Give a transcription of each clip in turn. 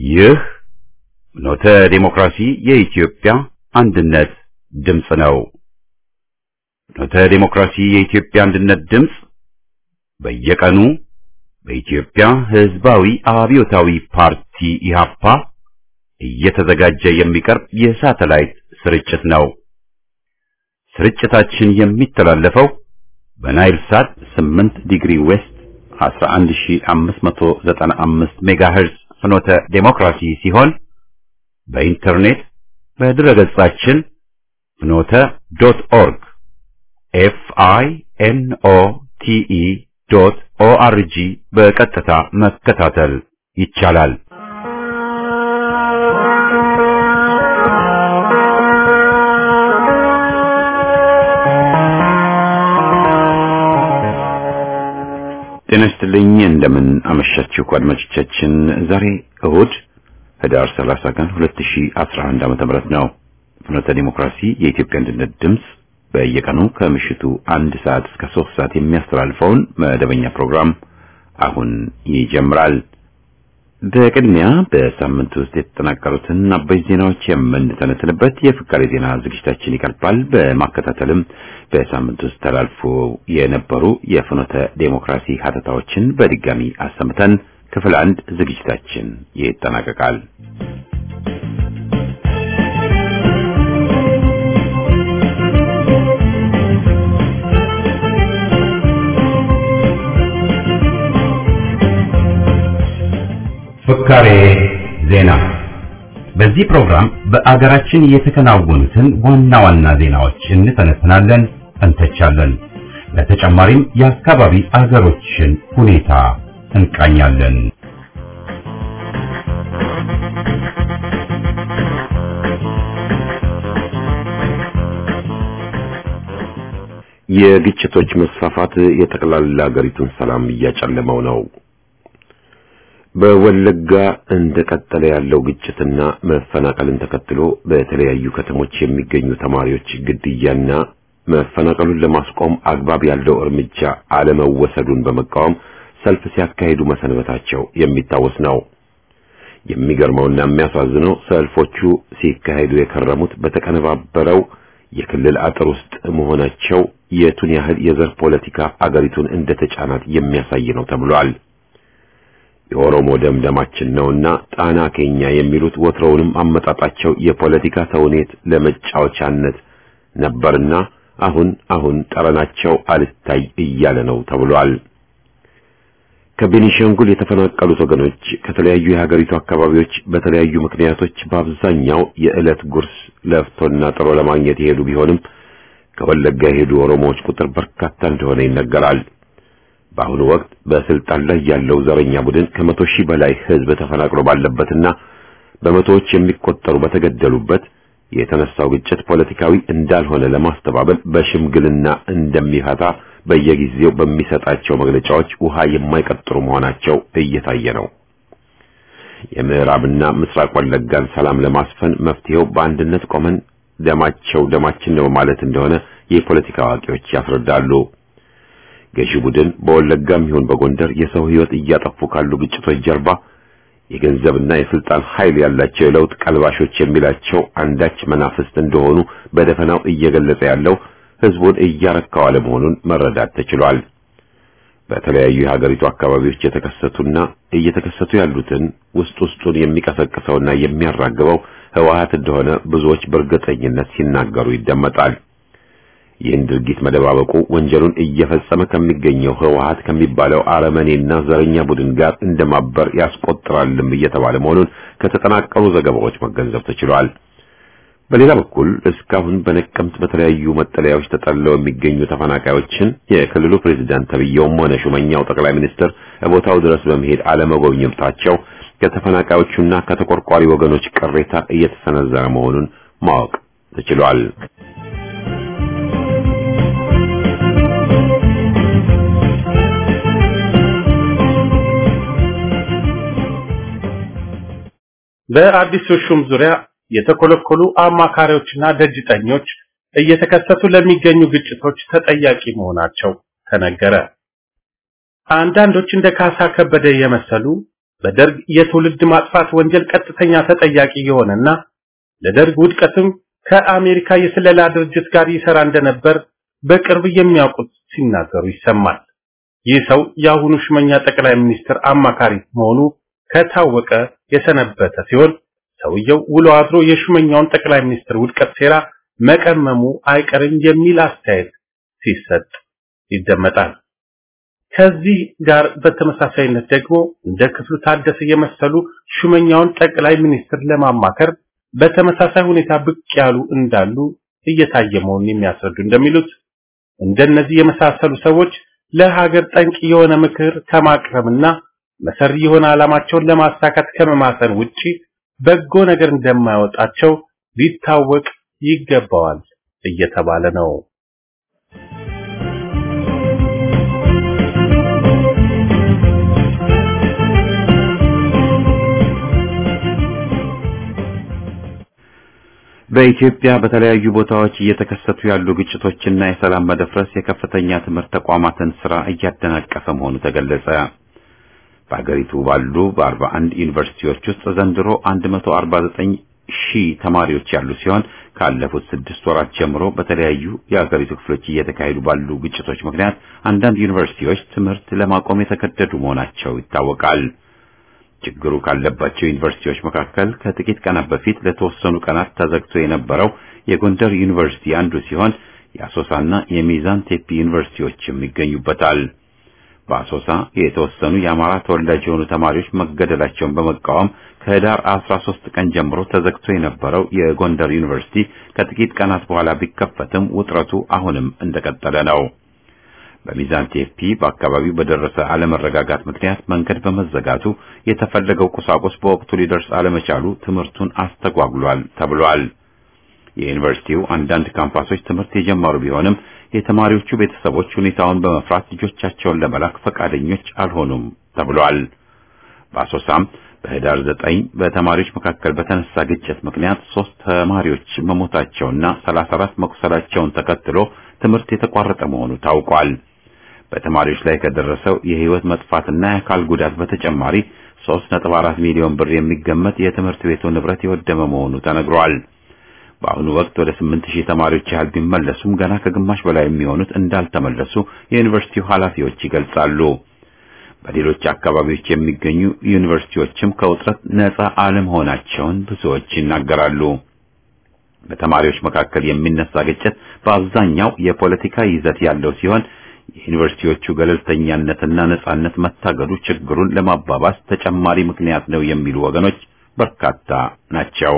ይህ ኖተ ዴሞክራሲ የኢትዮጵያ አንድነት ድምፅ ነው። ኖተ ዴሞክራሲ የኢትዮጵያ አንድነት ድምፅ በየቀኑ በኢትዮጵያ ሕዝባዊ አብዮታዊ ፓርቲ ኢህአፓ እየተዘጋጀ የሚቀርብ የሳተላይት ስርጭት ነው። ስርጭታችን የሚተላለፈው በናይል ሳት 8 ዲግሪ ዌስት 11595 ሜጋሄርዝ ፍኖተ ዴሞክራሲ ሲሆን በኢንተርኔት በድረገጻችን ፍኖተ ዶት ኦርግ ኤፍ አይ ኤን ኦ ቲ ኢ ዶት ኦ አር ጂ በቀጥታ መከታተል ይቻላል። ጤና ይስጥልኝ። እንደምን አመሻችሁ አድማጮቻችን። ዛሬ እሁድ ህዳር 30 ቀን 2011 ዓመተ ምህረት ነው። ፍኖተ ዲሞክራሲ የኢትዮጵያ አንድነት ድምፅ በየቀኑ ከምሽቱ አንድ ሰዓት እስከ ሶስት ሰዓት የሚያስተላልፈውን መደበኛ ፕሮግራም አሁን ይጀምራል። በቅድሚያ በሳምንት ውስጥ የተጠናቀሩትን አበይት ዜናዎች የምንተነትንበት የፍካሬ ዜና ዝግጅታችን ይቀርባል። በማከታተልም በሳምንት ውስጥ ተላልፎ የነበሩ የፍኖተ ዴሞክራሲ ሀተታዎችን በድጋሚ አሰምተን ክፍል አንድ ዝግጅታችን ይጠናቀቃል። ፍካሬ ዜና። በዚህ ፕሮግራም በአገራችን የተከናወኑትን ዋና ዋና ዜናዎች እንተነትናለን፣ እንተቻለን። በተጨማሪም የአካባቢ አገሮችን ሁኔታ እንቃኛለን። የግጭቶች መስፋፋት የጠቅላላ አገሪቱን ሰላም እያጨለመው ነው። በወለጋ እንደቀጠለ ያለው ግጭትና መፈናቀልን ተከትሎ በተለያዩ ከተሞች የሚገኙ ተማሪዎች ግድያና መፈናቀሉን ለማስቆም አግባብ ያለው እርምጃ አለመወሰዱን በመቃወም ሰልፍ ሲያካሂዱ መሰንበታቸው የሚታወስ ነው። የሚገርመውና የሚያሳዝነው ሰልፎቹ ሲካሄዱ የከረሙት በተቀነባበረው የክልል አጥር ውስጥ መሆናቸው የቱን ያህል የዘር ፖለቲካ አገሪቱን እንደተጫናት የሚያሳይ ነው ተብሏል። የኦሮሞ ደም ደማችን ነውና ጣና ኬኛ የሚሉት ወትሮውንም አመጣጣቸው የፖለቲካ ተውኔት ለመጫወቻነት ነበርና አሁን አሁን ጠረናቸው አልታይ እያለ ነው ተብሏል። ከቤኒሻንጉል የተፈናቀሉት ወገኖች ከተለያዩ የሀገሪቱ አካባቢዎች በተለያዩ ምክንያቶች በአብዛኛው የዕለት ጉርስ ለፍቶና ጥሮ ለማግኘት የሄዱ ቢሆንም ከወለጋ የሄዱ ኦሮሞዎች ቁጥር በርካታ እንደሆነ ይነገራል። በአሁኑ ወቅት በስልጣን ላይ ያለው ዘረኛ ቡድን ከመቶ ሺህ በላይ ሕዝብ ተፈናቅሎ ባለበትና በመቶዎች የሚቆጠሩ በተገደሉበት የተነሳው ግጭት ፖለቲካዊ እንዳልሆነ ለማስተባበል በሽምግልና እንደሚፈታ በየጊዜው በሚሰጣቸው መግለጫዎች ውሃ የማይቀጥሩ መሆናቸው እየታየ ነው። የምዕራብና ምስራቅ ወለጋን ሰላም ለማስፈን መፍትሄው በአንድነት ቆመን ደማቸው ደማችን ነው ማለት እንደሆነ የፖለቲካ አዋቂዎች ያስረዳሉ። ገዢ ቡድን በወለጋም ይሁን በጎንደር የሰው ሕይወት እያጠፉ ካሉ ግጭቶች ጀርባ የገንዘብና የስልጣን ኃይል ያላቸው የለውጥ ቀልባሾች የሚላቸው አንዳች መናፍስት እንደሆኑ በደፈናው እየገለጸ ያለው ሕዝቡን እያረካው አለመሆኑን መረዳት ተችሏል። በተለያዩ የሀገሪቱ አካባቢዎች የተከሰቱና እየተከሰቱ ያሉትን ውስጥ ውስጡን የሚቀሰቅሰውና የሚያራግበው ህወሓት እንደሆነ ብዙዎች በእርግጠኝነት ሲናገሩ ይደመጣል። ይህን ድርጊት መደባበቁ ወንጀሉን እየፈጸመ ከሚገኘው ህወሓት ከሚባለው አረመኔና ዘረኛ ቡድን ጋር እንደማበር ያስቆጥራልም እየተባለ መሆኑን ከተጠናቀሩ ዘገባዎች መገንዘብ ተችሏል። በሌላ በኩል እስካሁን በነቀምት በተለያዩ መጠለያዎች ተጠልለው የሚገኙ ተፈናቃዮችን የክልሉ ፕሬዝዳንት ተብዬውም ሆነ ሹመኛው ጠቅላይ ሚኒስትር ቦታው ድረስ በመሄድ አለመጎብኘታቸው ከተፈናቃዮቹና ከተቆርቋሪ ወገኖች ቅሬታ እየተሰነዘረ መሆኑን ማወቅ ተችሏል። በአዲሱ ሹም ዙሪያ የተኮለኮሉ አማካሪዎችና ደጅጠኞች እየተከሰቱ ለሚገኙ ግጭቶች ተጠያቂ መሆናቸው ተነገረ። አንዳንዶች እንደ ካሳ ከበደ የመሰሉ በደርግ የትውልድ ማጥፋት ወንጀል ቀጥተኛ ተጠያቂ የሆነና ለደርግ ውድቀትም ከአሜሪካ የስለላ ድርጅት ጋር ይሰራ እንደነበር በቅርብ የሚያውቁት ሲናገሩ ይሰማል። ይህ ሰው የአሁኑ ሹመኛ ጠቅላይ ሚኒስትር አማካሪ መሆኑ ከታወቀ የሰነበተ ሲሆን ሰውየው ውሎ አድሮ የሹመኛውን ጠቅላይ ሚኒስትር ውድቀት ሴራ መቀመሙ አይቀርም የሚል አስተያየት ሲሰጥ ይደመጣል። ከዚህ ጋር በተመሳሳይነት ደግሞ እንደ ክፍሉ ታደሰ የመሰሉ ሹመኛውን ጠቅላይ ሚኒስትር ለማማከር በተመሳሳይ ሁኔታ ብቅ ያሉ እንዳሉ እየታየ መሆኑን የሚያስረዱ እንደሚሉት እንደነዚህ የመሳሰሉ ሰዎች ለሀገር ጠንቅ የሆነ ምክር ከማቅረብና መሰሪ የሆነ ዓላማቸውን ለማሳካት ከመማሰን ውጪ በጎ ነገር እንደማይወጣቸው ሊታወቅ ይገባዋል እየተባለ ነው። በኢትዮጵያ በተለያዩ ቦታዎች እየተከሰቱ ያሉ ግጭቶችና የሰላም መደፍረስ የከፍተኛ ትምህርት ተቋማትን ስራ እያደናቀፈ መሆኑ ተገለጸ። በአገሪቱ ባሉ በ41 ዩኒቨርሲቲዎች ውስጥ ዘንድሮ 149 ሺህ ተማሪዎች ያሉ ሲሆን ካለፉት ስድስት ወራት ጀምሮ በተለያዩ የአገሪቱ ክፍሎች እየተካሄዱ ባሉ ግጭቶች ምክንያት አንዳንድ ዩኒቨርሲቲዎች ትምህርት ለማቆም የተገደዱ መሆናቸው ይታወቃል። ችግሩ ካለባቸው ዩኒቨርሲቲዎች መካከል ከጥቂት ቀናት በፊት ለተወሰኑ ቀናት ተዘግቶ የነበረው የጎንደር ዩኒቨርሲቲ አንዱ ሲሆን የአሶሳና የሚዛን ቴፒ ዩኒቨርሲቲዎችም ይገኙበታል። በአሶሳ የተወሰኑ የአማራ ተወላጅ የሆኑ ተማሪዎች መገደላቸውን በመቃወም ከህዳር 13 ቀን ጀምሮ ተዘግቶ የነበረው የጎንደር ዩኒቨርሲቲ ከጥቂት ቀናት በኋላ ቢከፈትም ውጥረቱ አሁንም እንደቀጠለ ነው። በሚዛን ቴፒ በአካባቢው በደረሰ አለመረጋጋት ምክንያት መንገድ በመዘጋቱ የተፈለገው ቁሳቁስ በወቅቱ ሊደርስ አለመቻሉ ትምህርቱን አስተጓጉሏል ተብሏል። የዩኒቨርሲቲው አንዳንድ ካምፓሶች ትምህርት የጀመሩ ቢሆንም የተማሪዎቹ ቤተሰቦች ሁኔታውን በመፍራት ልጆቻቸውን ለመላክ ፈቃደኞች አልሆኑም ተብሏል። በአሶሳም በህዳር ዘጠኝ በተማሪዎች መካከል በተነሳ ግጭት ምክንያት ሶስት ተማሪዎች መሞታቸውና 34 መቁሰላቸውን ተከትሎ ትምህርት የተቋረጠ መሆኑ ታውቋል። በተማሪዎች ላይ ከደረሰው የህይወት መጥፋትና የአካል ጉዳት በተጨማሪ 3.4 ሚሊዮን ብር የሚገመት የትምህርት ቤቱ ንብረት የወደመ መሆኑ ተነግሯል። በአሁኑ ወቅት ወደ 8000 ተማሪዎች ያህል ቢመለሱም ገና ከግማሽ በላይ የሚሆኑት እንዳልተመለሱ የዩኒቨርሲቲው ኃላፊዎች ይገልጻሉ። በሌሎች አካባቢዎች የሚገኙ ዩኒቨርሲቲዎችም ከውጥረት ነፃ አለመሆናቸውን ብዙዎች ይናገራሉ። በተማሪዎች መካከል የሚነሳ ግጭት በአብዛኛው የፖለቲካ ይዘት ያለው ሲሆን የዩኒቨርሲቲዎቹ ገለልተኛነትና ነጻነት መታገዱ ችግሩን ለማባባስ ተጨማሪ ምክንያት ነው የሚሉ ወገኖች በርካታ ናቸው።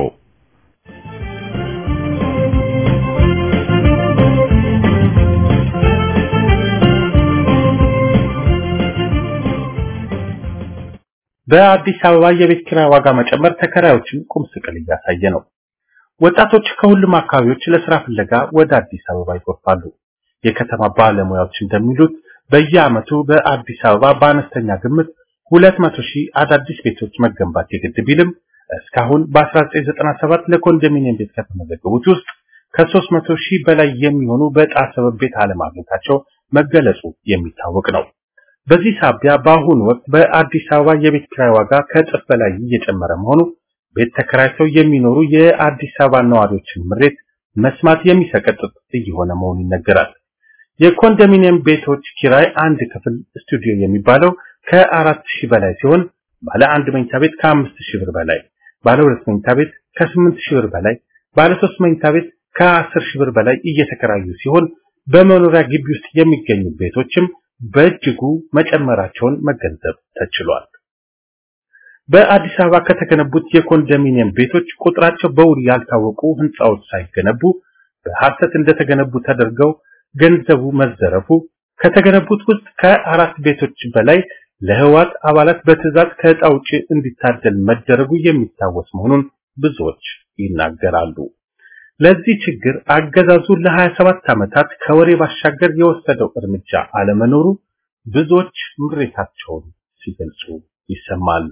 በአዲስ አበባ የቤት ኪራይ ዋጋ መጨመር ተከራዮችን ቁም ስቅል እያሳየ ነው። ወጣቶች ከሁሉም አካባቢዎች ለስራ ፍለጋ ወደ አዲስ አበባ ይጎርፋሉ። የከተማ ባለሙያዎች እንደሚሉት በየዓመቱ በአዲስ አበባ በአነስተኛ ግምት 200 ሺህ አዳዲስ ቤቶች መገንባት የግድ ቢልም እስካሁን በ1997 ለኮንዶሚኒየም ቤት ከተመዘገቡት ውስጥ ከ300 ሺህ በላይ የሚሆኑ በዕጣ ሰበብ ቤት አለማግኘታቸው መገለጹ የሚታወቅ ነው። በዚህ ሳቢያ በአሁኑ ወቅት በአዲስ አበባ የቤት ኪራይ ዋጋ ከእጥፍ በላይ እየጨመረ መሆኑ ቤት ተከራይተው የሚኖሩ የአዲስ አበባ ነዋሪዎችን ምሬት መስማት የሚሰቀጥጥ እየሆነ መሆኑ ይነገራል። የኮንዶሚኒየም ቤቶች ኪራይ አንድ ክፍል ስቱዲዮ የሚባለው ከአራት ሺህ በላይ ሲሆን ባለ አንድ መኝታ ቤት ከአምስት ሺህ ብር በላይ፣ ባለ ሁለት መኝታ ቤት ከስምንት ሺህ ብር በላይ፣ ባለ ሶስት መኝታ ቤት ከአስር ሺህ ብር በላይ እየተከራዩ ሲሆን በመኖሪያ ግቢ ውስጥ የሚገኙ ቤቶችም በእጅጉ መጨመራቸውን መገንዘብ ተችሏል። በአዲስ አበባ ከተገነቡት የኮንዶሚኒየም ቤቶች ቁጥራቸው በውል ያልታወቁ ህንፃዎች ሳይገነቡ በሐሰት እንደተገነቡ ተደርገው ገንዘቡ መዘረፉ፣ ከተገነቡት ውስጥ ከአራት ቤቶች በላይ ለህዋት አባላት በትዕዛዝ ከዕጣ ውጪ እንዲታደል መደረጉ የሚታወስ መሆኑን ብዙዎች ይናገራሉ። ለዚህ ችግር አገዛዙ ለ27 ዓመታት ከወሬ ባሻገር የወሰደው እርምጃ አለመኖሩ ብዙዎች ምሬታቸውን ሲገልጹ ይሰማል።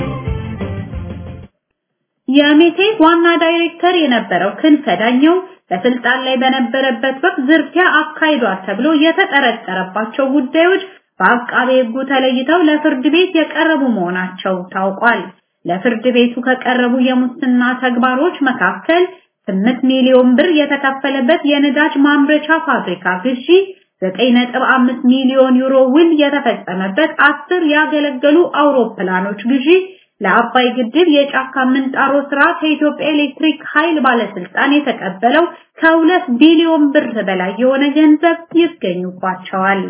የሜቴክ ዋና ዳይሬክተር የነበረው ክንፈ ዳኘው በስልጣን ላይ በነበረበት ወቅት ዝርፊያ አካሂዷል ተብሎ የተጠረጠረባቸው ጉዳዮች በአቃቤ ሕጉ ተለይተው ለፍርድ ቤት የቀረቡ መሆናቸው ታውቋል። ለፍርድ ቤቱ ከቀረቡ የሙስና ተግባሮች መካከል 8 ሚሊዮን ብር የተከፈለበት የነዳጅ ማምረቻ ፋብሪካ ግዢ፣ 9.5 ሚሊዮን ዩሮ ውል የተፈጸመበት አስር ያገለገሉ አውሮፕላኖች ግዢ፣ ለአባይ ግድብ የጫካ ምንጣሮ ስራ ከኢትዮጵያ ኤሌክትሪክ ኃይል ባለስልጣን የተቀበለው ከሁለት ቢሊዮን ብር በላይ የሆነ ገንዘብ ይገኙባቸዋል።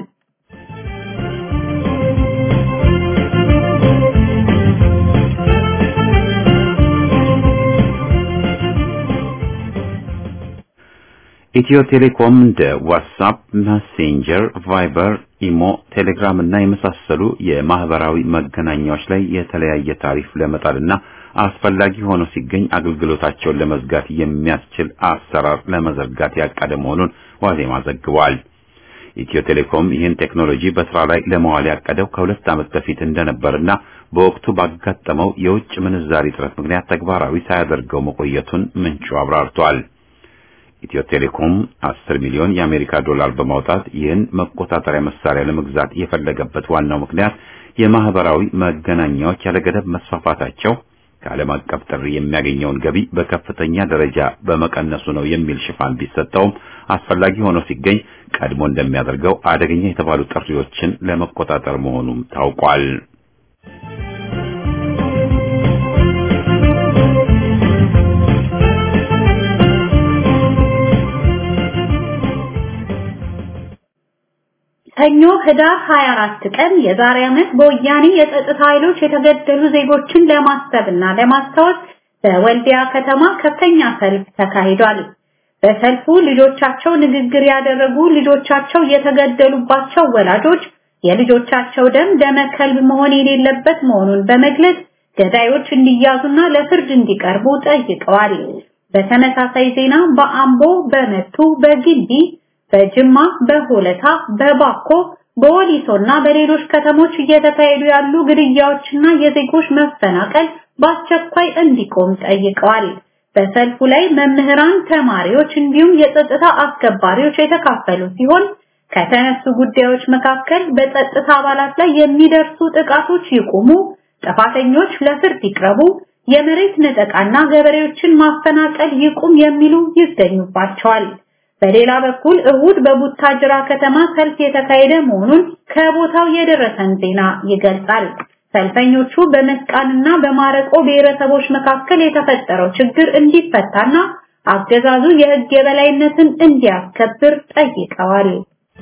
ኢትዮ ቴሌኮም እንደ ዋትስአፕ፣ መሴንጀር፣ ቫይበር፣ ኢሞ፣ ቴሌግራም እና የመሳሰሉ የማህበራዊ መገናኛዎች ላይ የተለያየ ታሪፍ ለመጣልና አስፈላጊ ሆኖ ሲገኝ አገልግሎታቸውን ለመዝጋት የሚያስችል አሰራር ለመዘርጋት ያቀደ መሆኑን ዋዜማ ዘግቧል። ኢትዮ ቴሌኮም ይህን ቴክኖሎጂ በስራ ላይ ለመዋል ያቀደው ከሁለት ዓመት በፊት እንደነበርና በወቅቱ ባጋጠመው የውጭ ምንዛሪ እጥረት ምክንያት ተግባራዊ ሳያደርገው መቆየቱን ምንጩ አብራርቷል። ኢትዮ ቴሌኮም 10 ሚሊዮን የአሜሪካ ዶላር በማውጣት ይህን መቆጣጠሪያ መሳሪያ ለመግዛት የፈለገበት ዋናው ምክንያት የማህበራዊ መገናኛዎች ያለገደብ መስፋፋታቸው ከዓለም አቀፍ ጥሪ የሚያገኘውን ገቢ በከፍተኛ ደረጃ በመቀነሱ ነው የሚል ሽፋን ቢሰጠውም አስፈላጊ ሆኖ ሲገኝ ቀድሞ እንደሚያደርገው አደገኛ የተባሉ ጥሪዎችን ለመቆጣጠር መሆኑም ታውቋል። ሰኞ ህዳር 24 ቀን የዛሬ ዓመት በወያኔ የጸጥታ ኃይሎች የተገደሉ ዜጎችን ለማሰብና ለማስታወስ በወልዲያ ከተማ ከፍተኛ ሰልፍ ተካሂዷል። በሰልፉ ልጆቻቸው ንግግር ያደረጉ ልጆቻቸው የተገደሉባቸው ወላጆች የልጆቻቸው ደም ደመ ከልብ መሆን የሌለበት መሆኑን በመግለጽ ገዳዮች እንዲያዙና ለፍርድ እንዲቀርቡ ጠይቀዋል። በተመሳሳይ ዜና በአምቦ፣ በመቱ፣ በግንቢ በጅማ፣ በሆለታ፣ በባኮ፣ በወሊሶና በሌሎች ከተሞች እየተካሄዱ ያሉ ግድያዎችና የዜጎች መፈናቀል በአስቸኳይ እንዲቆም ጠይቀዋል። በሰልፉ ላይ መምህራን፣ ተማሪዎች እንዲሁም የጸጥታ አስከባሪዎች የተካፈሉ ሲሆን ከተነሱ ጉዳዮች መካከል በጸጥታ አባላት ላይ የሚደርሱ ጥቃቶች ይቁሙ፣ ጥፋተኞች ለፍርድ ይቅረቡ፣ የመሬት ነጠቃና ገበሬዎችን ማፈናቀል ይቁም የሚሉ ይገኙባቸዋል። በሌላ በኩል እሁድ በቡታጅራ ከተማ ሰልፍ የተካሄደ መሆኑን ከቦታው የደረሰን ዜና ይገልጻል። ሰልፈኞቹ በመስቃንና በማረቆ ብሔረሰቦች መካከል የተፈጠረው ችግር እንዲፈታና አገዛዙ የሕግ የበላይነትን እንዲያስከብር ጠይቀዋል።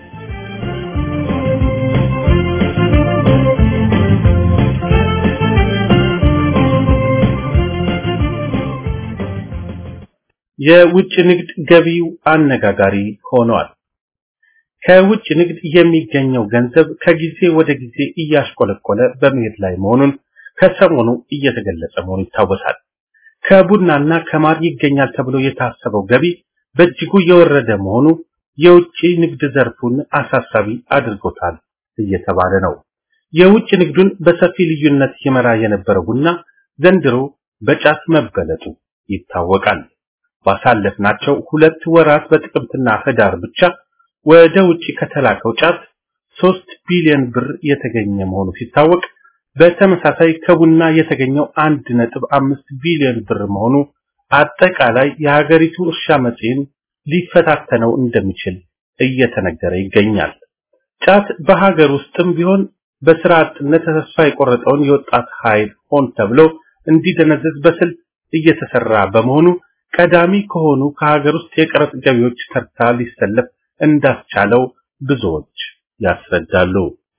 የውጭ ንግድ ገቢው አነጋጋሪ ሆኗል። ከውጭ ንግድ የሚገኘው ገንዘብ ከጊዜ ወደ ጊዜ እያሽቆለቆለ በመሄድ ላይ መሆኑን ከሰሞኑ እየተገለጸ መሆኑ ይታወሳል። ከቡናና ከማር ይገኛል ተብሎ የታሰበው ገቢ በእጅጉ የወረደ መሆኑ የውጭ ንግድ ዘርፉን አሳሳቢ አድርጎታል እየተባለ ነው። የውጭ ንግዱን በሰፊ ልዩነት ይመራ የነበረው ቡና ዘንድሮ በጫት መበለጡ ይታወቃል። ባሳለፍናቸው ሁለት ወራት በጥቅምትና ህዳር ብቻ ወደ ውጪ ከተላከው ጫት 3 ቢሊዮን ብር የተገኘ መሆኑ ሲታወቅ በተመሳሳይ ከቡና የተገኘው 1.5 ቢሊዮን ብር መሆኑ አጠቃላይ የሀገሪቱ እርሻ መጽሔን ሊፈታተነው እንደሚችል እየተነገረ ይገኛል። ጫት በሀገር ውስጥም ቢሆን በስራ አጥነት ተስፋ የቆረጠውን የወጣት ኃይል ሆን ተብሎ እንዲደነዘዝ በስልት እየተሰራ በመሆኑ ቀዳሚ ከሆኑ ከሀገር ውስጥ የቀረጥ ገቢዎች ተርታ ሊሰለፍ እንዳስቻለው ብዙዎች ያስረዳሉ።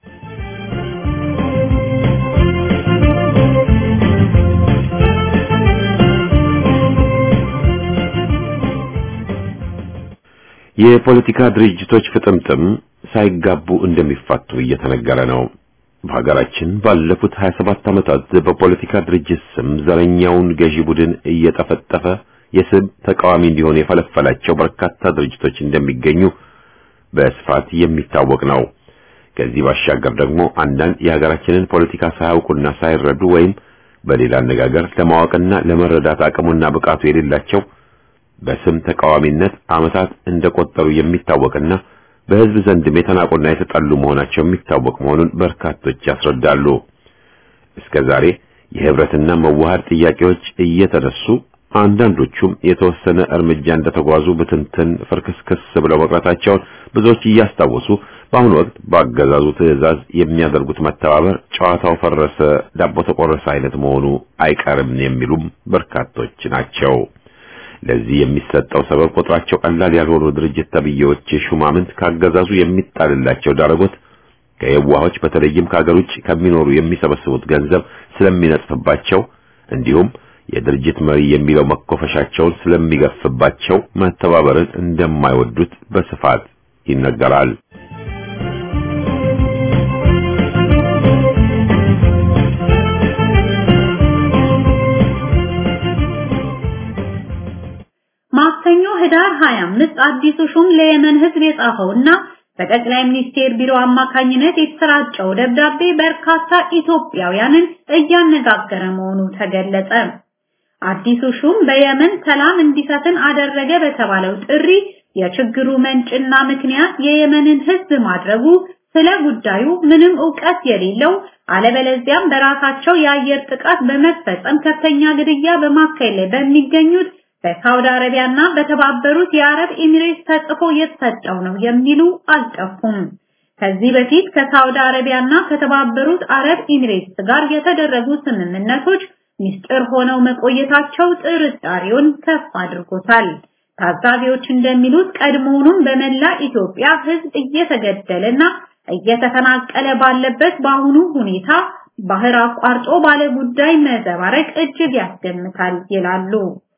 የፖለቲካ ድርጅቶች ፍጥምጥም ሳይጋቡ እንደሚፋቱ እየተነገረ ነው። በሀገራችን ባለፉት 27 ዓመታት በፖለቲካ ድርጅት ስም ዘረኛውን ገዢ ቡድን እየጠፈጠፈ የስም ተቃዋሚ እንዲሆን የፈለፈላቸው በርካታ ድርጅቶች እንደሚገኙ በስፋት የሚታወቅ ነው። ከዚህ ባሻገር ደግሞ አንዳንድ የሀገራችንን ፖለቲካ ሳያውቁና ሳይረዱ ወይም በሌላ አነጋገር ለማወቅና ለመረዳት አቅሙና ብቃቱ የሌላቸው በስም ተቃዋሚነት ዓመታት እንደቆጠሩ የሚታወቅና በሕዝብ ዘንድም የተናቁና የተጠሉ መሆናቸው የሚታወቅ መሆኑን በርካቶች ያስረዳሉ። እስከ ዛሬ የህብረትና መዋሃድ ጥያቄዎች እየተነሱ አንዳንዶቹም የተወሰነ እርምጃ እንደተጓዙ ብትንትን ፍርክስክስ ብለው መቅረታቸውን ብዙዎች እያስታወሱ በአሁኑ ወቅት በአገዛዙ ትዕዛዝ የሚያደርጉት መተባበር ጨዋታው ፈረሰ፣ ዳቦ ተቆረሰ አይነት መሆኑ አይቀርም የሚሉም በርካቶች ናቸው። ለዚህ የሚሰጠው ሰበብ ቁጥራቸው ቀላል ያልሆኑ ድርጅት ተብዬዎች ሹማምንት ካገዛዙ የሚጣልላቸው ዳረጎት ከየዋሆች በተለይም ከሀገር ውጭ ከሚኖሩ የሚሰበስቡት ገንዘብ ስለሚነጥፍባቸው እንዲሁም የድርጅት መሪ የሚለው መኮፈሻቸውን ስለሚገፍባቸው መተባበርን እንደማይወዱት በስፋት ይነገራል። ማክሰኞ ህዳር 25 አዲሱ ሹም ለየመን ህዝብ የጻፈውና በጠቅላይ ሚኒስቴር ቢሮ አማካኝነት የተሰራጨው ደብዳቤ በርካታ ኢትዮጵያውያንን እያነጋገረ መሆኑ ተገለጸ። አዲሱ ሹም በየመን ሰላም እንዲሰፍን አደረገ በተባለው ጥሪ የችግሩ መንጭና ምክንያት የየመንን ህዝብ ማድረጉ ስለ ጉዳዩ ምንም ዕውቀት የሌለው አለበለዚያም በራሳቸው የአየር ጥቃት በመፈጸም ከፍተኛ ግድያ በማካሄድ ላይ በሚገኙት በሳውዲ አረቢያና በተባበሩት የአረብ ኤሚሬትስ ተጽፎ የተሰጠው ነው የሚሉ አልጠፉም። ከዚህ በፊት ከሳውዲ አረቢያና ከተባበሩት አረብ ኤሚሬትስ ጋር የተደረጉ ስምምነቶች ሚስጥር ሆነው መቆየታቸው ጥርጣሬውን ከፍ አድርጎታል። ታዛቢዎች እንደሚሉት ቀድሞውኑም በመላ ኢትዮጵያ ህዝብ እየተገደለና እየተፈናቀለ ባለበት በአሁኑ ሁኔታ ባህር አቋርጦ ባለ ጉዳይ መዘባረቅ እጅግ ያስገምታል ይላሉ።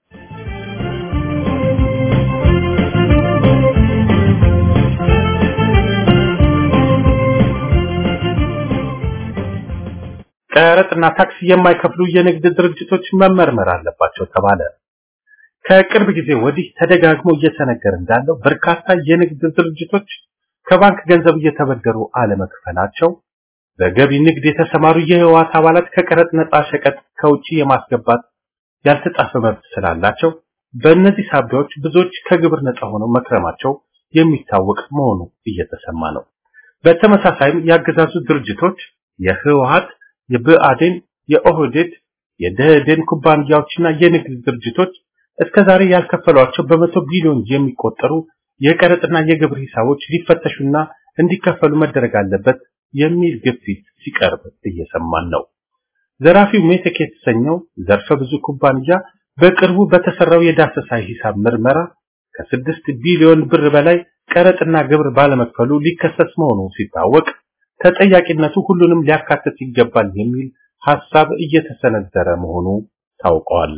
ቀረጥና ታክስ የማይከፍሉ የንግድ ድርጅቶች መመርመር አለባቸው ተባለ። ከቅርብ ጊዜ ወዲህ ተደጋግሞ እየተነገረ እንዳለው በርካታ የንግድ ድርጅቶች ከባንክ ገንዘብ እየተበደሩ አለመክፈላቸው፣ በገቢ ንግድ የተሰማሩ የህወሓት አባላት ከቀረጥ ነፃ ሸቀጥ ከውጪ የማስገባት ያልተጻፈ መብት ስላላቸው በእነዚህ ሳቢያዎች ብዙዎች ከግብር ነፃ ሆነው መክረማቸው የሚታወቅ መሆኑ እየተሰማ ነው። በተመሳሳይም ያገዛዙ ድርጅቶች የህወሓት የብአዴን፣ የኦህዴድ፣ የደህዴን ኩባንያዎችና የንግድ ድርጅቶች እስከዛሬ ያልከፈሏቸው በመቶ ቢሊዮን የሚቆጠሩ የቀረጥና የግብር ሂሳቦች ሊፈተሹና እንዲከፈሉ መደረግ አለበት የሚል ግፊት ሲቀርብ እየሰማን ነው። ዘራፊው ሜቴክ የተሰኘው ዘርፈ ብዙ ኩባንያ በቅርቡ በተሰራው የዳሰሳ ሂሳብ ምርመራ ከስድስት ቢሊዮን ብር በላይ ቀረጥና ግብር ባለመክፈሉ ሊከሰስ መሆኑ ሲታወቅ ተጠያቂነቱ ሁሉንም ሊያካትት ይገባል የሚል ሐሳብ እየተሰነዘረ መሆኑ ታውቋል።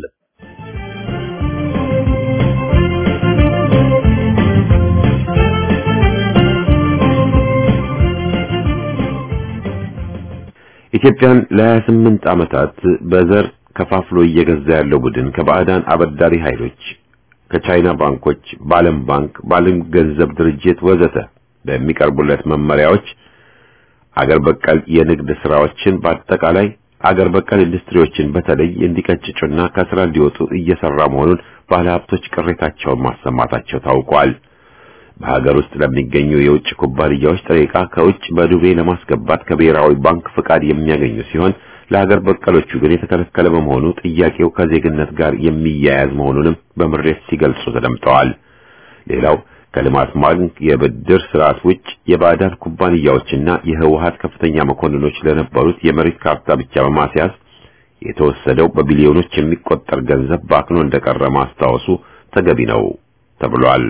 ኢትዮጵያን ለ28 ዓመታት በዘር ከፋፍሎ እየገዛ ያለው ቡድን ከባዕዳን አበዳሪ ኃይሎች ከቻይና ባንኮች፣ በዓለም ባንክ፣ በዓለም ገንዘብ ድርጅት ወዘተ በሚቀርቡለት መመሪያዎች አገር በቀል የንግድ ስራዎችን በአጠቃላይ አገር በቀል ኢንዱስትሪዎችን በተለይ እንዲቀጭጩና ከስራ እንዲወጡ እየሰራ መሆኑን ባለሀብቶች ቅሬታቸውን ማሰማታቸው ታውቋል። በሀገር ውስጥ ለሚገኙ የውጭ ኩባንያዎች ጥሬ ዕቃ ከውጭ በዱቤ ለማስገባት ከብሔራዊ ባንክ ፍቃድ የሚያገኙ ሲሆን ለሀገር በቀሎቹ ግን የተከለከለ በመሆኑ ጥያቄው ከዜግነት ጋር የሚያያዝ መሆኑንም በምሬት ሲገልጹ ተደምጠዋል። ሌላው ከልማት ባንክ የብድር ስርዓት ውጭ የባዕዳን ኩባንያዎችና የህወሀት ከፍተኛ መኮንኖች ለነበሩት የመሬት ካርታ ብቻ በማስያዝ የተወሰደው በቢሊዮኖች የሚቆጠር ገንዘብ ባክኖ እንደቀረ ማስታወሱ ተገቢ ነው ተብሏል።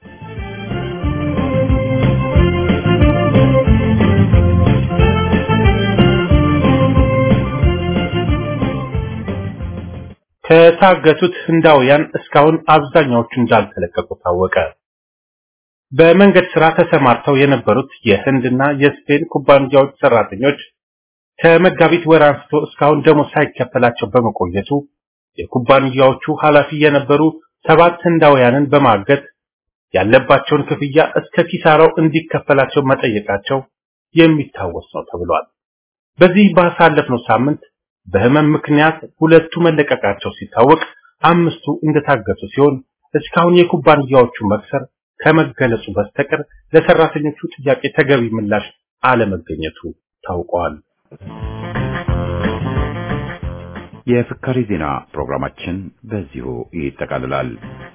ከታገቱት ህንዳውያን እስካሁን አብዛኛዎቹ እንዳልተለቀቁ ታወቀ። በመንገድ ስራ ተሰማርተው የነበሩት የህንድና የስፔን ኩባንያዎች ሰራተኞች ከመጋቢት ወር አንስቶ እስካሁን ደሞዝ ሳይከፈላቸው በመቆየቱ የኩባንያዎቹ ኃላፊ የነበሩ ሰባት ህንዳውያንን በማገት ያለባቸውን ክፍያ እስከ ኪሳራው እንዲከፈላቸው መጠየቃቸው የሚታወስ ነው ተብሏል። በዚህ ባሳለፍነው ሳምንት በህመም ምክንያት ሁለቱ መለቀቃቸው ሲታወቅ አምስቱ እንደታገቱ ሲሆን እስካሁን የኩባንያዎቹ መክሰር ከመገለጹ በስተቀር ለሰራተኞቹ ጥያቄ ተገቢ ምላሽ አለመገኘቱ ታውቋል። የፍካሪ ዜና ፕሮግራማችን በዚሁ ይጠቃልላል።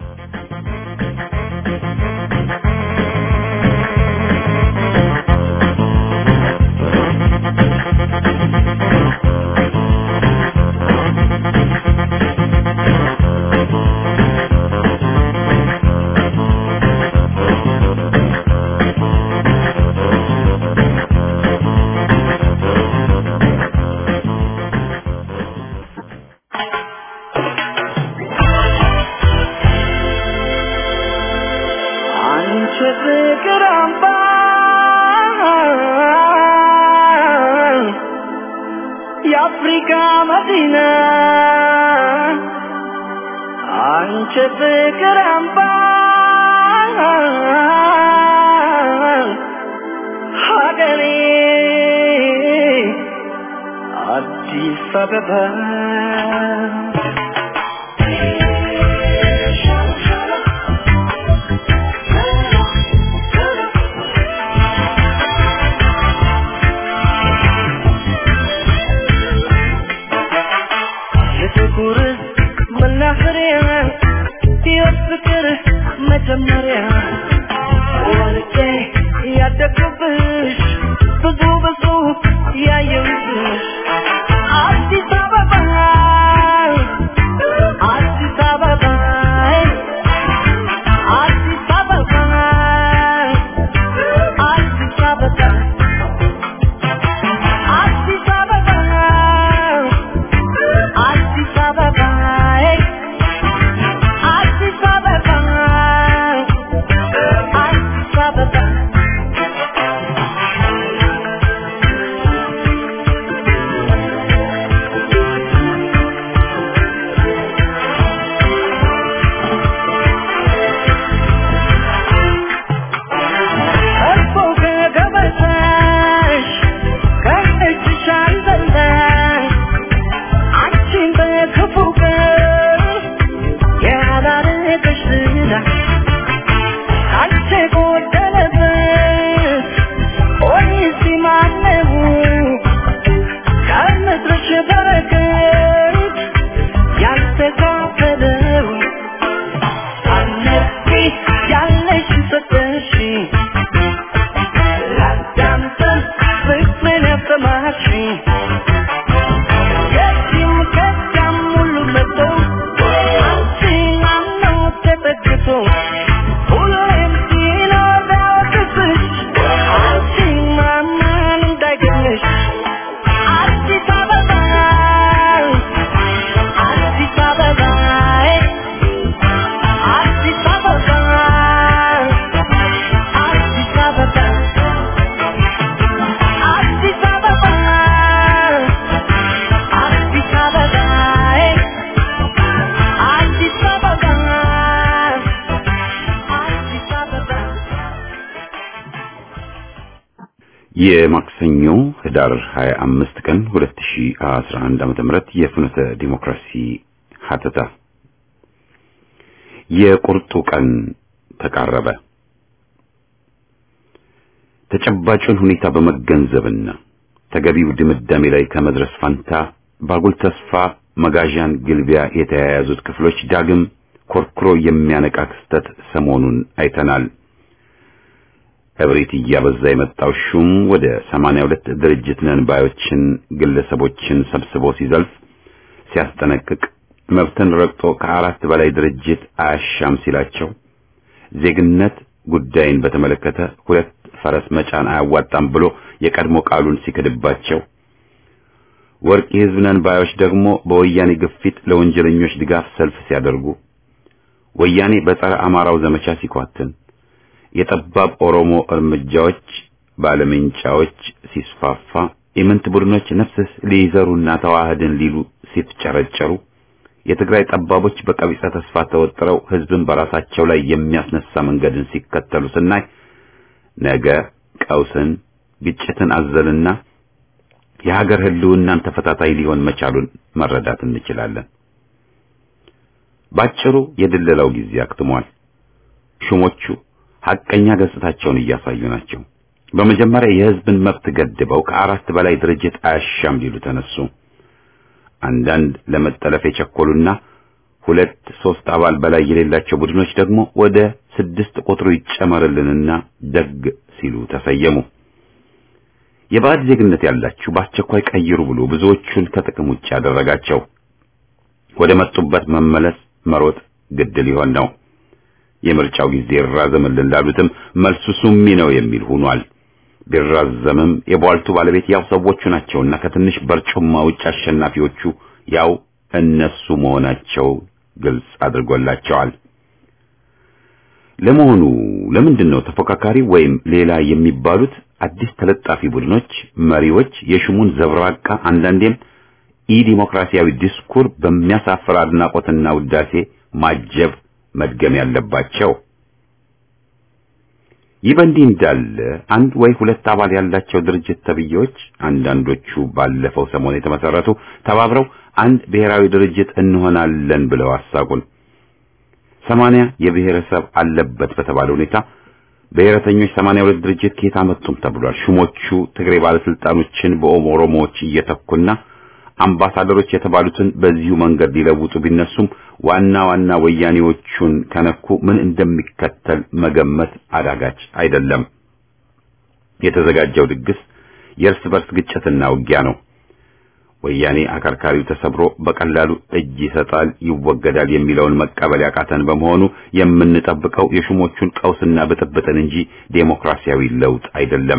የአፍሪካ መዲና አንቺ ፍቅር አምባ ሀገሬ አዲስ አበባ የጥቁር መናኸሪያ ሕይወት ፍቅር መጀመሪያ ወልቄ ያደግኩብሽ ብዙ ብዙ ያየሁብሽ አዲስ አበባ አዲስ አበባ አዲስ አበባ አዲስ አበባ አዲስ አበባ አዲስ አበባ አዲስ አበባ አዲስ አበባ እኮ ከገበታሽ ከእጅሽ አልበላሽ አንቺን በክፉ ቀን ያላረገሽ ዝና አንቺ ጎደለበት ወይስ ማነው ከምድርሽ በረከት ያልተካፈለው አነቂ ያለሽ ሰጠሽ ላዳምጠን ፍቅርን ያሰማሽኝ የዚህም ከዚያም ሁሉ መጥቶ አንቺን አምኖ ተጠግቶ ሁሌም ሲኖር ያወቅስሽ አንቺን ማመን እንዳይገኝሽ አዲስ አበባ አዲስ አበባ አዲስ አበባ አዲስ አበባ አዲስ አበባ አዲስ አበባ አዲስ አበባ አዲስ አበባ የማክሰኞ ህዳር 25 ቀን 2011 ዓ.ም የፍኖተ ዲሞክራሲ ሀተታ የቁርጡ ቀን ተቃረበ። ተጨባጩን ሁኔታ በመገንዘብና ተገቢው ድምዳሜ ላይ ከመድረስ ፋንታ ባጉል ተስፋ መጋዣን ግልቢያ የተያያዙት ክፍሎች ዳግም ኮርኩሮ የሚያነቃ ክስተት ሰሞኑን አይተናል። እብሪት እያበዛ የመጣው ሹም ወደ 82 ድርጅት ነን ባዮችን ግለሰቦችን ሰብስቦ ሲዘልፍ ሲያስጠነቅቅ መብትን ረግጦ ከአራት በላይ ድርጅት አያሻም ሲላቸው ዜግነት ጉዳይን በተመለከተ ሁለት ፈረስ መጫን አያዋጣም ብሎ የቀድሞ ቃሉን ሲክድባቸው ወርቅ የሕዝብ ነን ባዮች ደግሞ በወያኔ ግፊት ለወንጀለኞች ድጋፍ ሰልፍ ሲያደርጉ ወያኔ በጸረ አማራው ዘመቻ ሲኳትን የጠባብ ኦሮሞ እርምጃዎች ባለመንጫዎች ሲስፋፋ የምንት ቡድኖች ነፍስስ ሊይዘሩና ተዋህድን ሊሉ ሲፍጨረጨሩ የትግራይ ጠባቦች በቀቢጸ ተስፋ ተወጥረው ህዝብን በራሳቸው ላይ የሚያስነሳ መንገድን ሲከተሉ ስናይ ነገ ቀውስን ግጭትን አዘልና የሀገር ህልውናን ተፈታታይ ሊሆን መቻሉን መረዳት እንችላለን። ባጭሩ የድለላው ጊዜ አክትሟል። ሹሞቹ ሐቀኛ ገጽታቸውን እያሳዩ ናቸው። በመጀመሪያ የሕዝብን መብት ገድበው ከአራት በላይ ድርጅት አያሻም ሊሉ ተነሱ። አንዳንድ ለመጠለፍ የቸኮሉና ሁለት ሶስት አባል በላይ የሌላቸው ቡድኖች ደግሞ ወደ ስድስት ቁጥሩ ይጨመርልንና ደግ ሲሉ ተሰየሙ። የባዕድ ዜግነት ያላችሁ በአስቸኳይ ቀይሩ ብሎ ብዙዎቹን ከጥቅም ውጭ ያደረጋቸው ወደ መጡበት መመለስ መሮጥ ግድ ሊሆን ነው። የምርጫው ጊዜ ይራዘምልን ላሉትም መልሱ ሱሚ ነው የሚል ሆኗል። ቢራዘምም የቧልቱ ባለቤት ያው ሰዎቹ ናቸውና ከትንሽ በርጩማ ውጭ አሸናፊዎቹ ያው እነሱ መሆናቸው ግልጽ አድርጎላቸዋል። ለመሆኑ ለምንድን ነው ተፎካካሪ ወይም ሌላ የሚባሉት አዲስ ተለጣፊ ቡድኖች መሪዎች የሹሙን ዘብራቃ አንዳንዴም ኢ ዲሞክራሲያዊ ዲስኩር በሚያሳፍር አድናቆትና ውዳሴ ማጀብ መድገም ያለባቸው? ይህ በእንዲህ እንዳለ አንድ ወይ ሁለት አባል ያላቸው ድርጅት ተብዬዎች አንዳንዶቹ ባለፈው ሰሞን የተመሰረቱ ተባብረው አንድ ብሔራዊ ድርጅት እንሆናለን ብለው አሳቁን። ሰማንያ የብሔረሰብ አለበት በተባለ ሁኔታ ብሔረተኞች ሰማንያ ሁለት ድርጅት ከየት አመጡም ተብሏል። ሹሞቹ ትግሬ ባለስልጣኖችን በኦሮሞዎች እየተኩና አምባሳደሮች የተባሉትን በዚሁ መንገድ ሊለውጡ ቢነሱም ዋና ዋና ወያኔዎቹን ከነኩ ምን እንደሚከተል መገመት አዳጋች አይደለም። የተዘጋጀው ድግስ የእርስ በርስ ግጭትና ውጊያ ነው። ወያኔ አከርካሪው ተሰብሮ በቀላሉ እጅ ይሰጣል፣ ይወገዳል የሚለውን መቀበል ያቃተን በመሆኑ የምንጠብቀው የሹሞቹን ቀውስና ብጥብጥን እንጂ ዴሞክራሲያዊ ለውጥ አይደለም።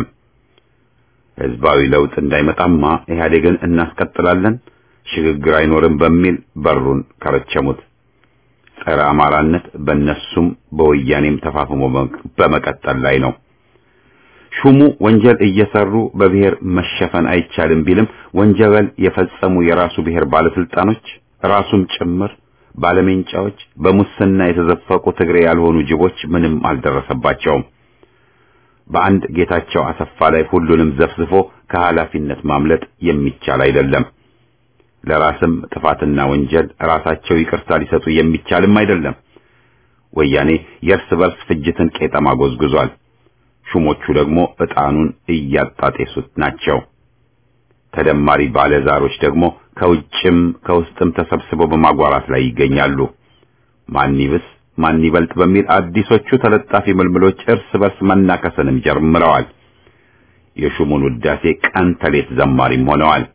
ህዝባዊ ለውጥ እንዳይመጣማ ኢህአዴግን እናስቀጥላለን፣ ሽግግር አይኖርም በሚል በሩን ከረቸሙት። ጸረ አማራነት በእነሱም በወያኔም ተፋፍሞ በመቀጠል ላይ ነው። ሹሙ ወንጀል እየሰሩ በብሔር መሸፈን አይቻልም ቢልም ወንጀል የፈጸሙ የራሱ ብሔር ባለስልጣኖች ራሱም ጭምር ባለሜንጫዎች፣ በሙስና የተዘፈቁ ትግሬ ያልሆኑ ጅቦች ምንም አልደረሰባቸውም። በአንድ ጌታቸው አሰፋ ላይ ሁሉንም ዘፍዝፎ ከኃላፊነት ማምለጥ የሚቻል አይደለም። ለራስም ጥፋትና ወንጀል ራሳቸው ይቅርታ ሊሰጡ የሚቻልም አይደለም። ወያኔ የእርስ በርስ ፍጅትን ቄጠማ ጎዝጉዟል። ሹሞቹ ደግሞ ዕጣኑን እያጣጤሱት ናቸው። ተደማሪ ባለዛሮች ደግሞ ከውጭም ከውስጥም ተሰብስበው በማጓራት ላይ ይገኛሉ። ማን ይብስ ማን ይበልጥ በሚል አዲሶቹ ተለጣፊ ምልምሎች እርስ በርስ መናከስንም ጀምረዋል። የሹሙን ውዳሴ ቀን ተሌት ዘማሪም ሆነዋል።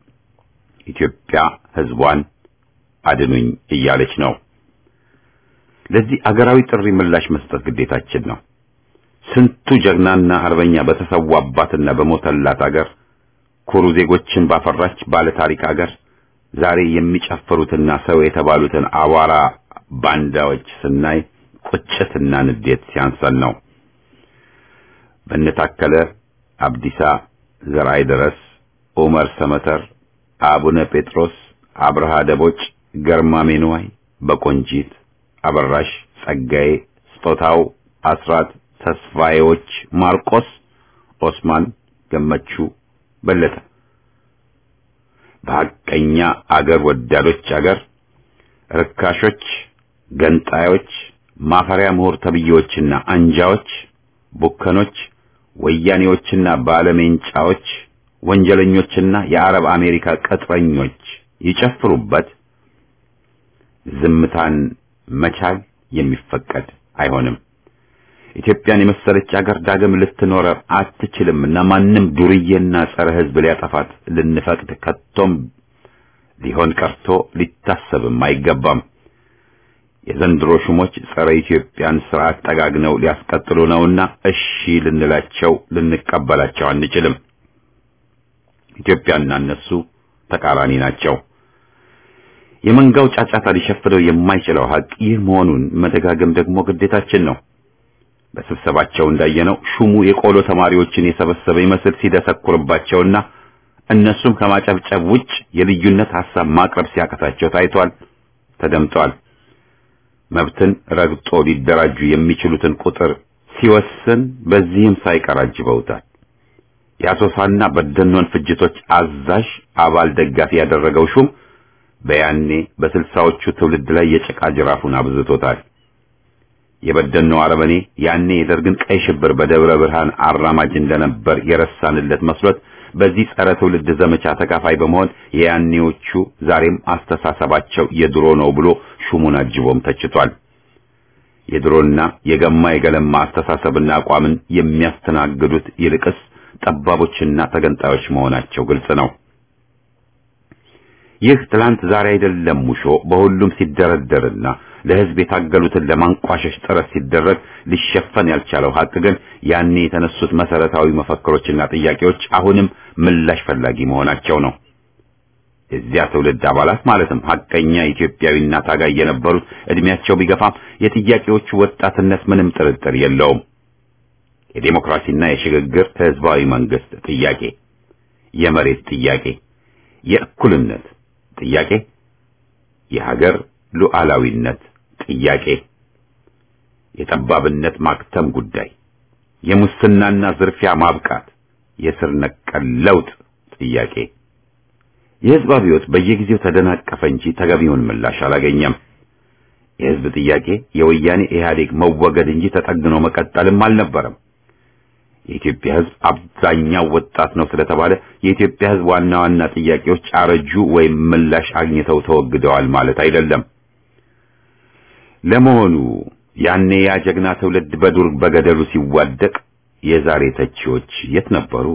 ኢትዮጵያ ሕዝቧን አድኑኝ እያለች ነው። ለዚህ አገራዊ ጥሪ ምላሽ መስጠት ግዴታችን ነው። ስንቱ ጀግናና አርበኛ በተሰዋባትና በሞተላት አገር ኩሩ ዜጎችን ባፈራች ባለ ታሪክ አገር ዛሬ የሚጨፍሩትና ሰው የተባሉትን አቧራ ባንዳዎች ስናይ ቁጭትና ንዴት ሲያንሰን ነው። በነታከለ አብዲሳ፣ ዘርአይ ድረስ፣ ዑመር ሰመተር፣ አቡነ ጴጥሮስ፣ አብርሃ ደቦጭ፣ ገርማሜ ንዋይ፣ በቆንጂት አበራሽ፣ ጸጋዬ፣ ስጦታው፣ አስራት ተስፋዬዎች፣ ማርቆስ፣ ኦስማን፣ ገመቹ፣ በለጠ በሐቀኛ አገር ወዳዶች አገር ርካሾች፣ ገንጣዮች፣ ማፈሪያ ምሁር ተብዬዎችና አንጃዎች፣ ቡከኖች፣ ወያኔዎችና ባለሜንጫዎች፣ ወንጀለኞችና የአረብ አሜሪካ ቅጥረኞች ይጨፍሩበት። ዝምታን መቻል የሚፈቀድ አይሆንም። ኢትዮጵያን የመሰለች አገር ዳግም ልትኖር አትችልምና ማንም ዱርዬና ጸረ ሕዝብ ሊያጠፋት ልንፈቅድ ከቶም ሊሆን ቀርቶ ሊታሰብም አይገባም። የዘንድሮ ሹሞች ጸረ ኢትዮጵያን ስርዓት ጠጋግነው ሊያስቀጥሉ ነውና እሺ ልንላቸው ልንቀበላቸው አንችልም። ኢትዮጵያና እነሱ ተቃራኒ ናቸው። የመንጋው ጫጫታ ሊሸፍነው የማይችለው ሀቅ ይህ መሆኑን መደጋገም ደግሞ ግዴታችን ነው። በስብሰባቸው እንዳየነው ሹሙ የቆሎ ተማሪዎችን የሰበሰበ ይመስል ሲደሰኩርባቸውና እነሱም ከማጨብጨብ ውጭ የልዩነት ሐሳብ ማቅረብ ሲያቀታቸው ታይቷል፣ ተደምጧል። መብትን ረግጦ ሊደራጁ የሚችሉትን ቁጥር ሲወስን በዚህም ሳይቀር አጅበውታል። የአሶሳና በደኖን ፍጅቶች አዛዥ አባል ደጋፊ ያደረገው ሹም በያኔ በስልሳዎቹ ትውልድ ላይ የጭቃ ጅራፉን አብዝቶታል። የበደልነው አረመኔ ያኔ የደርግን ቀይ ሽብር በደብረ ብርሃን አራማጅ እንደነበር የረሳንለት መስሎት በዚህ ጸረ ትውልድ ዘመቻ ተካፋይ በመሆን የያኔዎቹ ዛሬም አስተሳሰባቸው የድሮ ነው ብሎ ሹሙን አጅቦም ተችቷል። የድሮና የገማ የገለማ አስተሳሰብና አቋምን የሚያስተናግዱት ይልቅስ ጠባቦችና ተገንጣዮች መሆናቸው ግልጽ ነው። ይህ ትላንት ዛሬ አይደለም ሙሾ በሁሉም ሲደረደርና ለሕዝብ የታገሉትን ለማንቋሸሽ ጥረት ሲደረግ ሊሸፈን ያልቻለው ሀቅ ግን ያኔ የተነሱት መሰረታዊ መፈክሮችና ጥያቄዎች አሁንም ምላሽ ፈላጊ መሆናቸው ነው። የዚያ ትውልድ አባላት ማለትም ሀቀኛ ኢትዮጵያዊና ታጋይ የነበሩት እድሜያቸው ቢገፋም የጥያቄዎቹ ወጣትነት ምንም ጥርጥር የለውም። የዴሞክራሲና የሽግግር ህዝባዊ መንግስት ጥያቄ፣ የመሬት ጥያቄ፣ የእኩልነት ጥያቄ፣ የሀገር ሉዓላዊነት ጥያቄ፣ የጠባብነት ማክተም ጉዳይ፣ የሙስናና ዝርፊያ ማብቃት፣ የስር ነቀል ለውጥ ጥያቄ። የህዝብ አብዮት በየጊዜው ተደናቀፈ እንጂ ተገቢውን ምላሽ አላገኘም። የህዝብ ጥያቄ የወያኔ ኢህአዴግ መወገድ እንጂ ተጠግኖ መቀጠልም አልነበረም። የኢትዮጵያ ህዝብ አብዛኛው ወጣት ነው ስለተባለ የኢትዮጵያ ህዝብ ዋና ዋና ጥያቄዎች አረጁ ወይም ምላሽ አግኝተው ተወግደዋል ማለት አይደለም። ለመሆኑ ያኔ ያ ጀግና ትውልድ በዱር በገደሉ ሲዋደቅ የዛሬ ተቺዎች የት ነበሩ?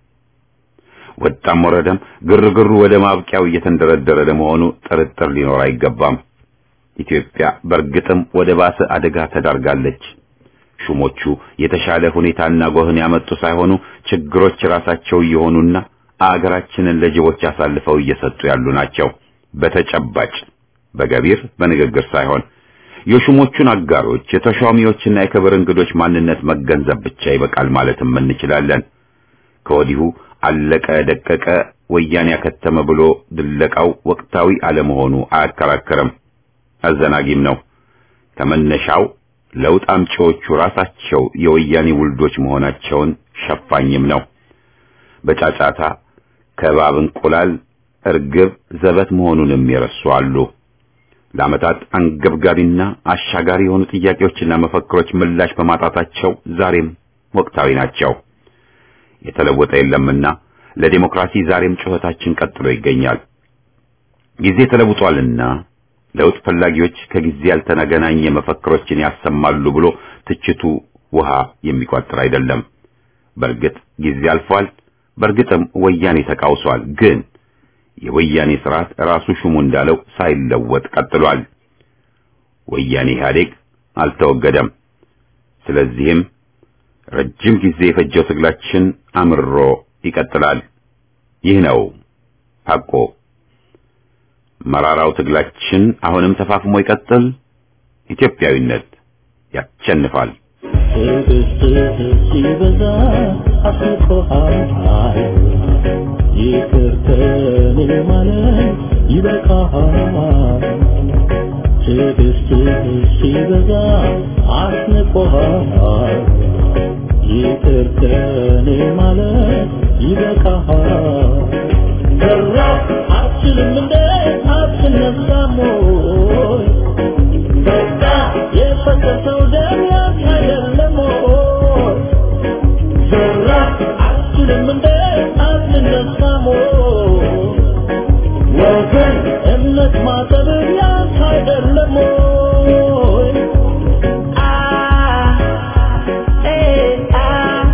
ወጣም ወረደም ግርግሩ ወደ ማብቂያው እየተንደረደረ ለመሆኑ ጥርጥር ሊኖር አይገባም። ኢትዮጵያ በእርግጥም ወደ ባሰ አደጋ ተዳርጋለች። ሹሞቹ የተሻለ ሁኔታና ጎህን ያመጡ ሳይሆኑ ችግሮች ራሳቸው እየሆኑና አገራችንን ለጅቦች አሳልፈው እየሰጡ ያሉ ናቸው። በተጨባጭ በገቢር በንግግር ሳይሆን የሹሞቹን አጋሮች የተሿሚዎችና የክብር እንግዶች ማንነት መገንዘብ ብቻ ይበቃል ማለትም እንችላለን። ከወዲሁ አለቀ ደቀቀ ወያኔ ያከተመ ብሎ ድለቃው ወቅታዊ አለመሆኑ አያከራከርም፣ አዘናጊም ነው። ከመነሻው ለውጥ አምጪዎቹ ራሳቸው የወያኔ ውልዶች መሆናቸውን ሸፋኝም ነው። በጫጫታ ከባብ እንቁላል እርግብ ዘበት መሆኑንም የረሱ አሉ። ለዓመታት አንገብጋቢና አሻጋሪ የሆኑ ጥያቄዎችና መፈክሮች ምላሽ በማጣታቸው ዛሬም ወቅታዊ ናቸው። የተለወጠ የለምና ለዲሞክራሲ ዛሬም ጩኸታችን ቀጥሎ ይገኛል። ጊዜ ተለውጧልና ለውጥ ፈላጊዎች ከጊዜ ያልተገናኘ መፈክሮችን ያሰማሉ ብሎ ትችቱ ውሃ የሚቋጥር አይደለም። በእርግጥ ጊዜ አልፏል። በእርግጥም ወያኔ ተቃውሷል። ግን የወያኔ ስርዓት ራሱ ሹሙ እንዳለው ሳይለወጥ ቀጥሏል። ወያኔ ኢህአዴግ አልተወገደም። ስለዚህም ረጅም ጊዜ የፈጀው ትግላችን አምሮ ይቀጥላል። ይህ ነው ሐቆ። መራራው ትግላችን አሁንም ተፋፍሞ ይቀጥል። ኢትዮጵያዊነት ያሸንፋል። ሲበዛ አስቆሃል ይቅር ከኔ ማለት ይበቃሃል። ትዕግስትህ ሲበዛ አስንቆሃል ይቅር ከኔ ማለት ይበቃሃል። ሰራ አትችልም እንደ አትነሳም ወይ? በቃ የፈሰሰው ደም ያንተ አይደለም ወይ? ሰራ አትችልም እንደ አትነሳም ወይ? ወገን እምነት ማጠብ ያንተ አይደለም ወይ? አ ኤ አ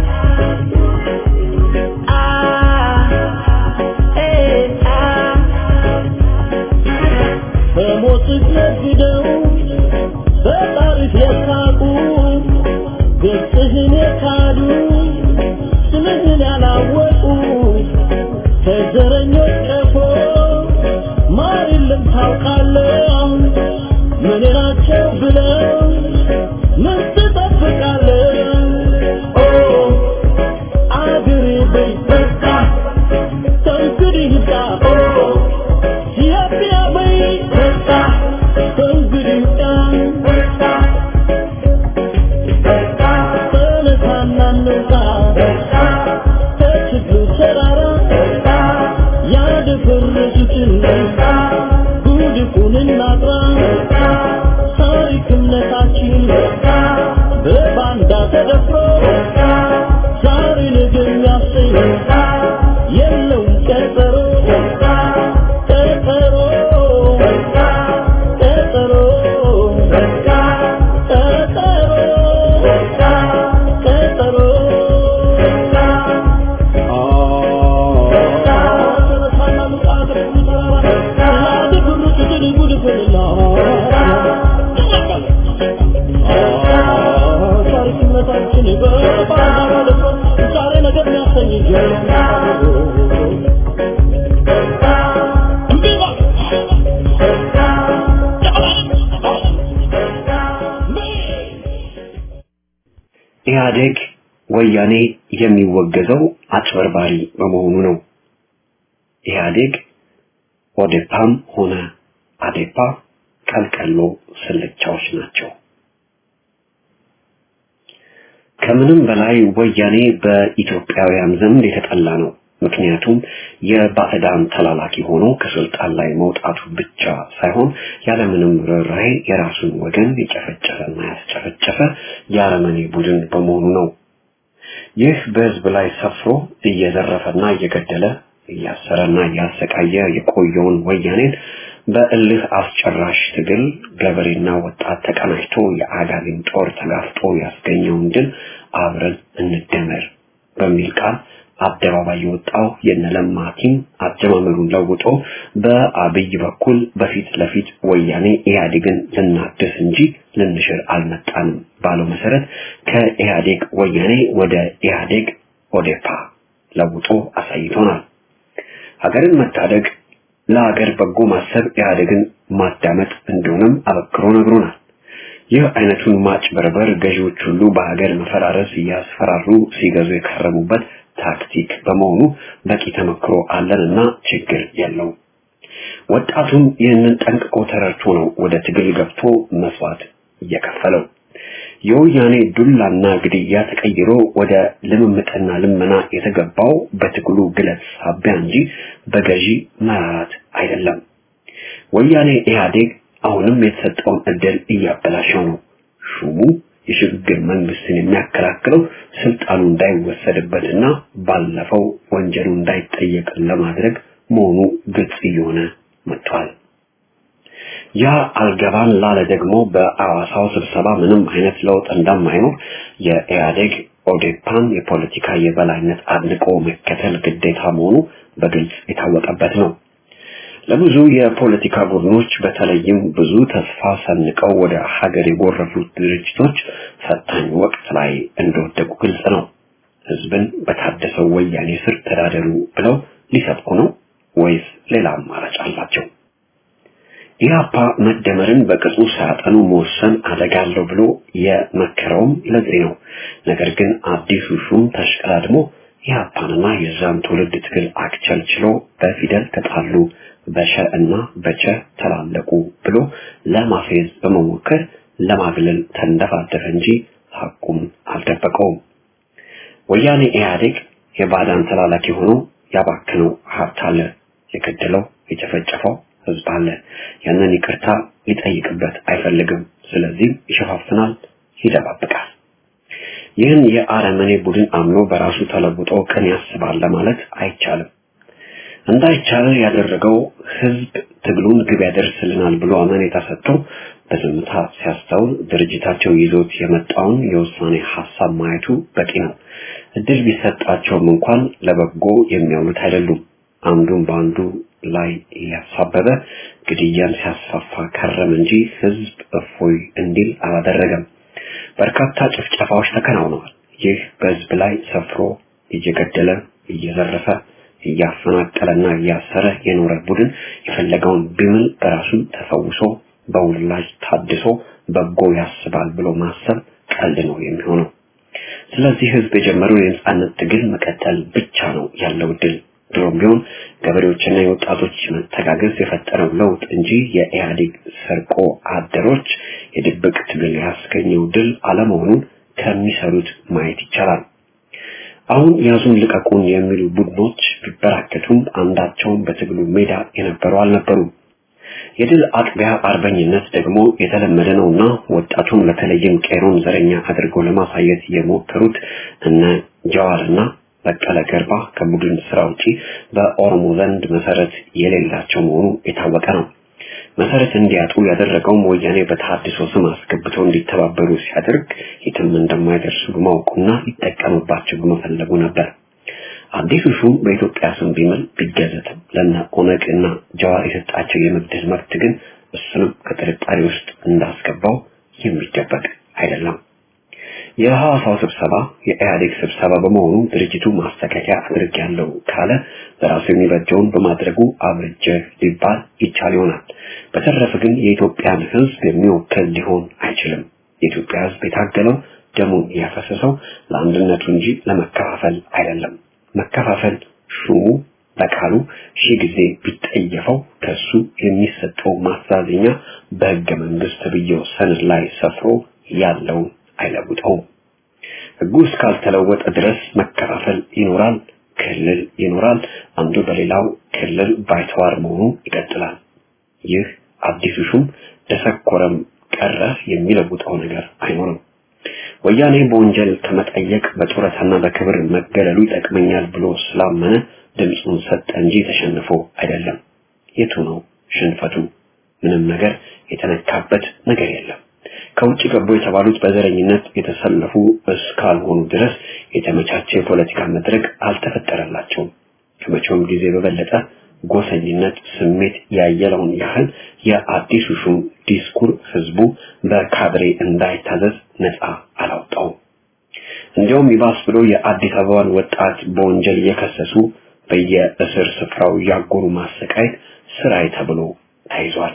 አ ኤ አ በሞትህ ነግደው በጣሪፍ የሳቁ ገጽህን የካዱ ስምህን ያላወቁ ከዘረኞች ቀፎ ማር የለም ታውቃለህ ምን ናቸው ብለው ምን ትጠብቃለህ ኦ አገሬ በይ በቃ ከእንግዲህ ይብቃ ኦ ኢትዮጵያ በይ በቃ ከእንግዲህ ይብቃ ተነሳና እንውጣ ከችግሩ ተራራ ያደፈረሱትን ባንዳ ተደፍሮ ዛሬ ነገ የሚያሰኝ የለውም ቀጠሮ ቀጠሮ ቀጠሮ ቀጠሮ ኢህአዴግ ወያኔ የሚወገዘው አጭበርባሪ በመሆኑ ነው። ኢህአዴግ ኦዴፓም ሆነ አዴፓ ቀልቀሎ ስልቻዎች ናቸው። ከምንም በላይ ወያኔ በኢትዮጵያውያን ዘንድ የተጠላ ነው። ምክንያቱም የባዕዳን ተላላኪ ሆኖ ከስልጣን ላይ መውጣቱ ብቻ ሳይሆን ያለምንም ርኅራኄ የራሱን ወገን የጨፈጨፈና ያስጨፈጨፈ የአረመኔ ቡድን በመሆኑ ነው። ይህ በህዝብ ላይ ሰፍሮ እየዘረፈና እየገደለ እያሰረና እያሰቃየ የቆየውን ወያኔን በእልህ አስጨራሽ ትግል ገበሬና ወጣት ተቀናጅቶ የአጋዚን ጦር ተጋፍጦ ያስገኘውን ድል አብረን እንደመር በሚል ቃል አደባባይ የወጣው የነለማ ቲም አጀማመሩን ለውጦ በአብይ በኩል በፊት ለፊት ወያኔ ኢህአዴግን ልናድስ እንጂ ልንሽር አልመጣንም ባለው መሰረት ከኢህአዴግ ወያኔ ወደ ኢህአዴግ ኦዴፓ ለውጦ አሳይቶናል። ሀገርን መታደግ ለሀገር በጎ ማሰብ ኢህአዴግን ማዳመጥ እንደሆነም አበክሮ ነግሮናል። ይህ አይነቱን ማጭበርበር ገዢዎች ሁሉ በሀገር መፈራረስ እያስፈራሩ ሲገዙ የከረሙበት ታክቲክ በመሆኑ በቂ ተመክሮ አለንና ችግር የለው። ወጣቱም ይህንን ጠንቅቆ ተረድቶ ነው ወደ ትግል ገብቶ መስዋዕት እየከፈለው። የወያኔ ዱላና ግድያ ተቀይሮ ወደ ልምምጥና ልመና የተገባው በትግሉ ግለት ሳቢያ እንጂ በገዢ መራራት አይደለም። ወያኔ ኢህአዴግ አሁንም የተሰጠውን እድል እያበላሸው ነው። ሹሙ የሽግግር መንግስትን የሚያከላክለው ስልጣኑ እንዳይወሰድበትና ባለፈው ወንጀሉ እንዳይጠየቅ ለማድረግ መሆኑ ግልጽ እየሆነ መጥቷል። ያ አልገባን ላለ ደግሞ በአዋሳው ስብሰባ ምንም አይነት ለውጥ እንደማይኖር የኢህአዴግ ኦዴፓን የፖለቲካ የበላይነት አድንቆ መከተል ግዴታ መሆኑ በግልጽ የታወቀበት ነው። ለብዙ የፖለቲካ ቡድኖች በተለይም ብዙ ተስፋ ሰንቀው ወደ ሀገር የጎረፉት ድርጅቶች ፈታኝ ወቅት ላይ እንደወደቁ ግልጽ ነው። ህዝብን በታደሰው ወያኔ ስር ተዳደሩ ብለው ሊሰብኩ ነው ወይስ ሌላ አማራጭ አላቸው? ኢህአፓ መደመርን በቅጡ ሳያጠኑ መወሰን አደጋ አለው ብሎ የመከረውም ለዚህ ነው። ነገር ግን አዲሱ ሹም ተሽቀዳድሞ ኢህአፓንና የዛን ትውልድ ትግል አክቸልችሎ በፊደል ተጣሉ በሸ እና በቸ ተላለቁ ብሎ ለማፌዝ በመሞከር ለማግለል ተንደፋደፈ እንጂ ሐቁም አልደበቀውም። ወያኔ ኢህአዴግ የባዕዳን ተላላኪ ሆኖ ያባክነው ሀብት አለ፣ የገደለው የጨፈጨፈው ህዝብ አለ። ያንን ይቅርታ ሊጠይቅበት አይፈልግም። ስለዚህ ይሸፋፍናል፣ ይደባብቃል። ይህን የአረመኔ ቡድን አምኖ በራሱ ተለውጦ ቀን ያስባል ለማለት አይቻልም። እንዳይቻል ያደረገው ህዝብ ትግሉን ግብ ያደርስልናል ብሎ አመኔታ ሰጥቶ በዝምታ ሲያስተውል ድርጅታቸው ይዞት የመጣውን የውሳኔ ሀሳብ ማየቱ በቂ ነው። እድል ቢሰጣቸውም እንኳን ለበጎ የሚያውሉት አይደሉም። አንዱን በአንዱ ላይ እያሳበበ ግድያን ሲያስፋፋ ከረም እንጂ ህዝብ እፎይ እንዲል አላደረገም። በርካታ ጭፍጨፋዎች ተከናውነዋል። ይህ በህዝብ ላይ ሰፍሮ እየገደለ እየዘረፈ እያፈናቀለና እያሰረ የኖረ ቡድን የፈለገውን ቢምል በራሱ ተፈውሶ በውላጅ ታድሶ በጎ ያስባል ብሎ ማሰብ ቀልድ ነው የሚሆነው። ስለዚህ ህዝብ የጀመረው የነጻነት ትግል መቀጠል ብቻ ነው ያለው ድል። ድሮም ቢሆን ገበሬዎችና የወጣቶች መተጋገዝ የፈጠረው ለውጥ እንጂ የኢህአዴግ ሰርቆ አደሮች የድብቅ ትግል ያስገኘው ድል አለመሆኑን ከሚሰሩት ማየት ይቻላል። አሁን ያዙን ልቀቁን የሚሉ ቡድኖች ቢበራከቱም አንዳቸውም በትግሉ ሜዳ የነበሩ አልነበሩም። የድል አጥቢያ አርበኝነት ደግሞ የተለመደ ነውና ወጣቱን በተለይም ቄሮን ዘረኛ አድርገው ለማሳየት የሞከሩት እነ ጀዋርና በቀለ ገርባ ከቡድን ስራ ውጪ በኦሮሞ ዘንድ መሰረት የሌላቸው መሆኑ የታወቀ ነው። መሰረት እንዲያጡ ያደረገውም ወያኔ በተሐድሶ ስም አስገብተው እንዲተባበሩ ሲያደርግ የትም እንደማይደርሱ በማወቁና ሊጠቀምባቸው በመፈለጉ ነበር። አዲሱ ሹም በኢትዮጵያ ስም ቢምል ቢገዘትም ለነ ኦነግ እና ጀዋር የሰጣቸው የመግደል መብት ግን እሱንም ከጥርጣሬ ውስጥ እንዳስገባው የሚደበቅ አይደለም። የሐዋሳው ስብሰባ የኢህአዴግ ስብሰባ በመሆኑ ድርጅቱ ማስተካከያ አድርጌያለሁ ካለ በራሱ የሚበጀውን በማድረጉ አብርጀ ሊባል ይቻል ይሆናል። በተረፈ ግን የኢትዮጵያን ሕዝብ የሚወክል ሊሆን አይችልም። የኢትዮጵያ ሕዝብ የታገለው ደሙን ያፈሰሰው ለአንድነቱ እንጂ ለመከፋፈል አይደለም። መከፋፈል ሹሙ በቃሉ ሺህ ጊዜ ቢጠየፈው ከሱ የሚሰጠው ማሳዘኛ በሕገ መንግስት ብየው ሰነድ ላይ ሰፍሮ ያለውን አይለውጠውም። ሕጉ እስካልተለወጠ ድረስ መከፋፈል ይኖራል፣ ክልል ይኖራል። አንዱ በሌላው ክልል ባይተዋር መሆኑ ይቀጥላል። ይህ አዲሱ ሹም ደሰኮረም ቀረ የሚለውጠው ነገር አይኖርም። ወያኔ በወንጀል ከመጠየቅ በጡረታና በክብር መገለሉ ይጠቅመኛል ብሎ ስላመነ ድምፁን ሰጠ እንጂ ተሸንፎ አይደለም። የቱ ነው ሽንፈቱ? ምንም ነገር የተነካበት ነገር የለም። ከውጭ ገቡ የተባሉት በዘረኝነት የተሰለፉ እስካልሆኑ ድረስ የተመቻቸ የፖለቲካ መድረክ አልተፈጠረላቸውም። ከመቼውም ጊዜ በበለጠ ጎሰኝነት ስሜት ያየለውን ያህል የአዲሱ ሹም ዲስኩር ህዝቡ በካድሬ እንዳይታዘዝ ነፃ አላውጣውም። እንዲያውም ይባስ ብሎ የአዲስ አበባን ወጣት በወንጀል እየከሰሱ በየእስር ስፍራው ያጎሩ ማሰቃየት ስራይ ተብሎ ተይዟል።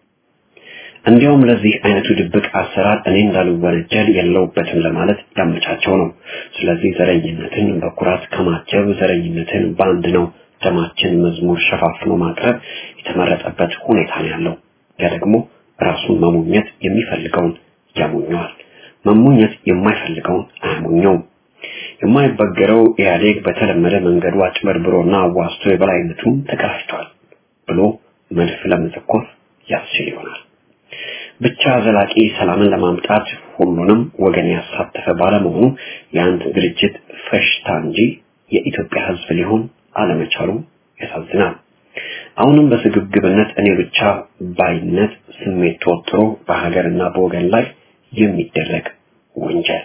እንዲያውም ለዚህ አይነቱ ድብቅ አሰራር እኔ እንዳልወነጀል የለውበትም ለማለት ያመቻቸው ነው። ስለዚህ ዘረኝነትን በኩራት ከማጀብ ዘረኝነትን በአንድ ነው ደማችን መዝሙር ሸፋፍኖ ማቅረብ የተመረጠበት ሁኔታ ነው ያለው። ያ ደግሞ ራሱን መሞኘት የሚፈልገውን ያሞኘዋል፣ መሞኘት የማይፈልገውን አያሞኘውም። የማይበገረው ኢህአዴግ በተለመደ መንገዱ አጭበርብሮና አዋስቶ የበላይነቱን ተቀዳጅቷል ብሎ መድፍ ለመተኮር ያስችል ይሆናል። ብቻ ዘላቂ ሰላምን ለማምጣት ሁሉንም ወገን ያሳተፈ ባለመሆኑ የአንድ ድርጅት ፈሽታ እንጂ የኢትዮጵያ ሕዝብ ሊሆን አለመቻሉ ያሳዝናል። አሁንም በስግብግብነት እኔ ብቻ ባይነት ስሜት ተወጥሮ በሀገርና በወገን ላይ የሚደረግ ወንጀል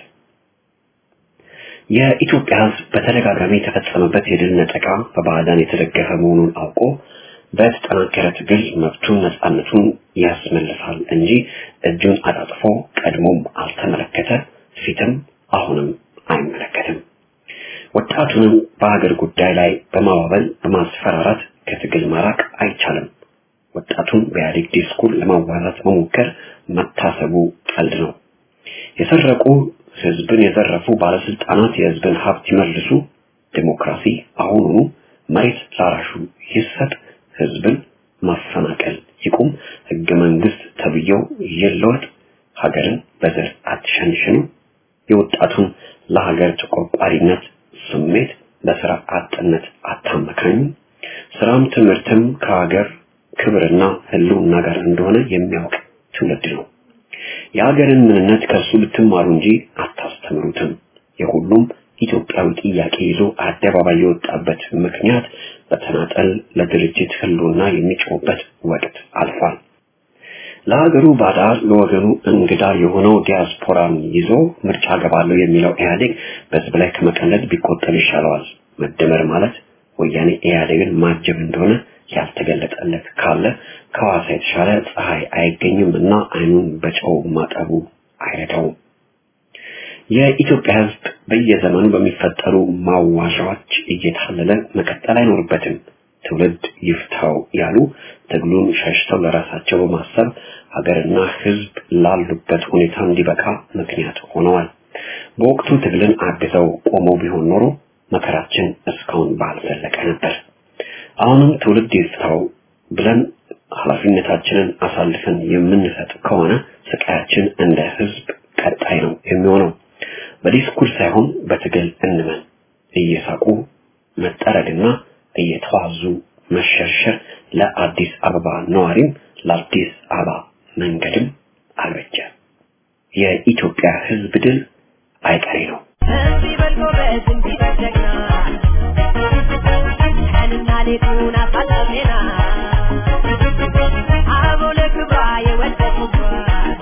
የኢትዮጵያ ሕዝብ በተደጋጋሚ የተፈጸመበት የድል ነጠቃ በባዕዳን የተደገፈ መሆኑን አውቆ በተጠናከረ ትግል መብቱን ነፃነቱን ያስመልሳል እንጂ እጁን አጣጥፎ ቀድሞም አልተመለከተ፣ ፊትም አሁንም አይመለከትም። ወጣቱንም በሀገር ጉዳይ ላይ በማባበል በማስፈራራት ከትግል ማራቅ አይቻልም። ወጣቱን በኢህአዴግ ዲስኩር ለማዋራት መሞከር መታሰቡ ቀልድ ነው። የሰረቁ ህዝብን የዘረፉ ባለስልጣናት የህዝብን ሀብት ይመልሱ፣ ዲሞክራሲ አሁኑኑ፣ መሬት ላራሹ ይሰጥ፣ ህዝብን ማፈናቀል ይቁም፣ ህገ መንግስት ተብዬው ይለወጥ፣ ሀገርን በዘር አትሸንሽኑ፣ የወጣቱን ለሀገር ተቆርቋሪነት ስሜት በስራ አጥነት አታመካኙ፣ ስራም ትምህርትም ከሀገር ክብርና ህልውና ጋር እንደሆነ የሚያውቅ ትውልድ ነው። የሀገርን ምንነት ከሱ ልትማሩ እንጂ አታስተምሩትም። የሁሉም ኢትዮጵያዊ ጥያቄ ይዞ አደባባይ የወጣበት ምክንያት በተናጠል ለድርጅት ህልውና የሚጮህበት ወቅት አልፏል። ለሀገሩ ባዳ ለወገኑ እንግዳ የሆነው ዲያስፖራን ይዞ ምርጫ ገባለሁ የሚለው ኢህአዴግ በህዝብ ላይ ከመቀለድ ቢቆጠብ ይሻለዋል። መደመር ማለት ወያኔ ኢህአዴግን ማጀብ እንደሆነ ያልተገለጠለት ካለ ከዋሳ የተሻለ ፀሐይ አይገኝም እና አይኑን በጨው ማጠቡ አይረዳውም። የኢትዮጵያ ህዝብ በየዘመኑ በሚፈጠሩ ማዋሻዎች እየታለለ መቀጠል አይኖርበትም። ትውልድ ይፍታው ያሉ ትግሉን ሸሽተው ለራሳቸው በማሰብ ሀገርና ህዝብ ላሉበት ሁኔታ እንዲበቃ ምክንያት ሆነዋል። በወቅቱ ትግልን አግዘው ቆመው ቢሆን ኖሮ መከራችን እስካሁን ባልዘለቀ ነበር። አሁንም ትውልድ ይፍታው ብለን ኃላፊነታችንን አሳልፈን የምንሰጥ ከሆነ ስቃያችን እንደ ህዝብ ቀጣይ ነው የሚሆነው። በዲስኩር ሳይሆን በትግል እንመን። እየሳቁ መጠረግና እየተዋዙ መሸርሸር ለአዲስ አበባ ነዋሪም ለአዲስ አበባ መንገድም አልበጀ። የኢትዮጵያ ሕዝብ ድል አይቀሬ ነው። እንዲህ በል ጎበዝ፣ እንዲህ በል ጀግና፣ ቀንና ሌቱን አሳልፌና አበው ለክብሯ የወደቁባት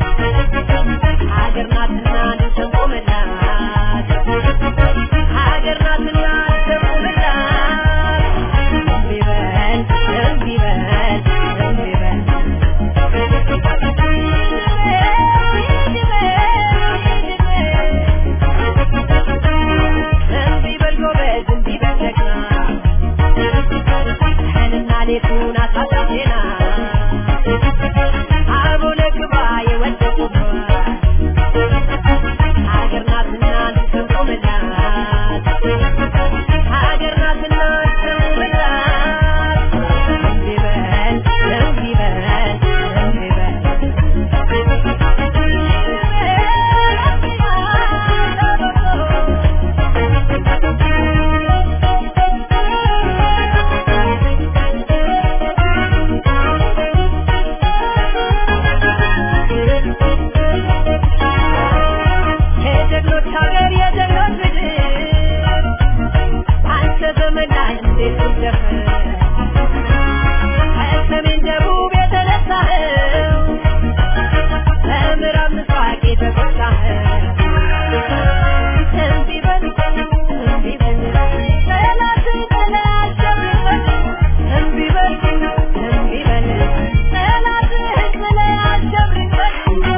ሀገር ናትና ልንሰንቆምላት ሀገር ናትና ልንሰንቆምላት እምቢ በል እምቢ በል እምቢ በል እምቢ በል ጎበዝ፣ እምቢ በል ጀግና፣ ቀንና ሌቱን አሳልፌና አበው ለክብሯ የወደቁባት ሀገር ናትና ልንሰንቆምላት ሀገር ናትና ልንሰንቆምላት እምቢ በል እምቢ በል እምቢ በል የጀግኖች ሀገር የጀግኖች ምድር አንተ ዘመን ላይ እንዴት እንደፍር ከሰሜን ደቡብ የተነሳኸው በምዕራብ ምስራቅ የተጎሳኸው እምቢ በል እምቢ በል ጠላትን ጥለህ አሸንፈን እምቢ በል እምቢ በል ጠላትህን ጥለህ አሸንፈን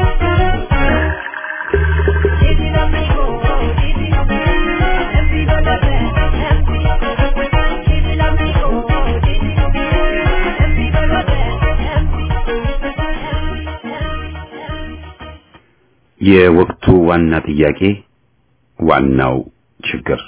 Didi l'amico, Didi, empi volate, empi, Didi l'amico, Didi, empi volate, empi, የወቅቱ ዋና ጥያቄ ዋናው ችግር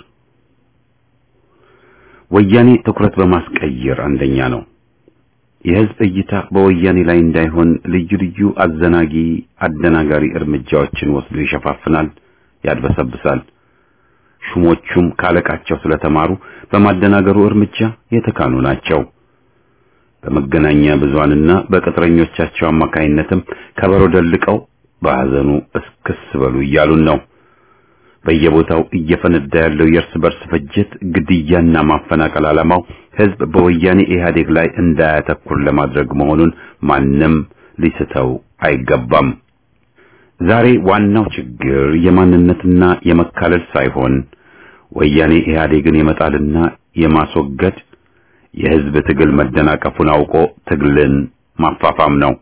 ወያኔ ትኩረት በማስቀየር አንደኛ ነው። የህዝብ እይታ በወያኔ ላይ እንዳይሆን ልዩ ልዩ አዘናጊ አደናጋሪ እርምጃዎችን ወስዶ ይሸፋፍናል፣ ያድበሰብሳል። ሹሞቹም ካለቃቸው ስለተማሩ በማደናገሩ እርምጃ የተካኑ ናቸው። በመገናኛ ብዙሃንና በቅጥረኞቻቸው አማካይነትም ከበሮ ደልቀው በሐዘኑ እስክስ በሉ እያሉን ነው። በየቦታው እየፈነዳ ያለው የእርስ በርስ ፍጅት፣ ግድያና ማፈናቀል ዓላማው ህዝብ በወያኔ ኢህአዴግ ላይ እንዳያተኩር ለማድረግ መሆኑን ማንም ሊስተው አይገባም። ዛሬ ዋናው ችግር የማንነትና የመካለል ሳይሆን ወያኔ ኢህአዴግን የመጣልና የማስወገድ የህዝብ ትግል መደናቀፉን አውቆ ትግልን ማፋፋም ነው።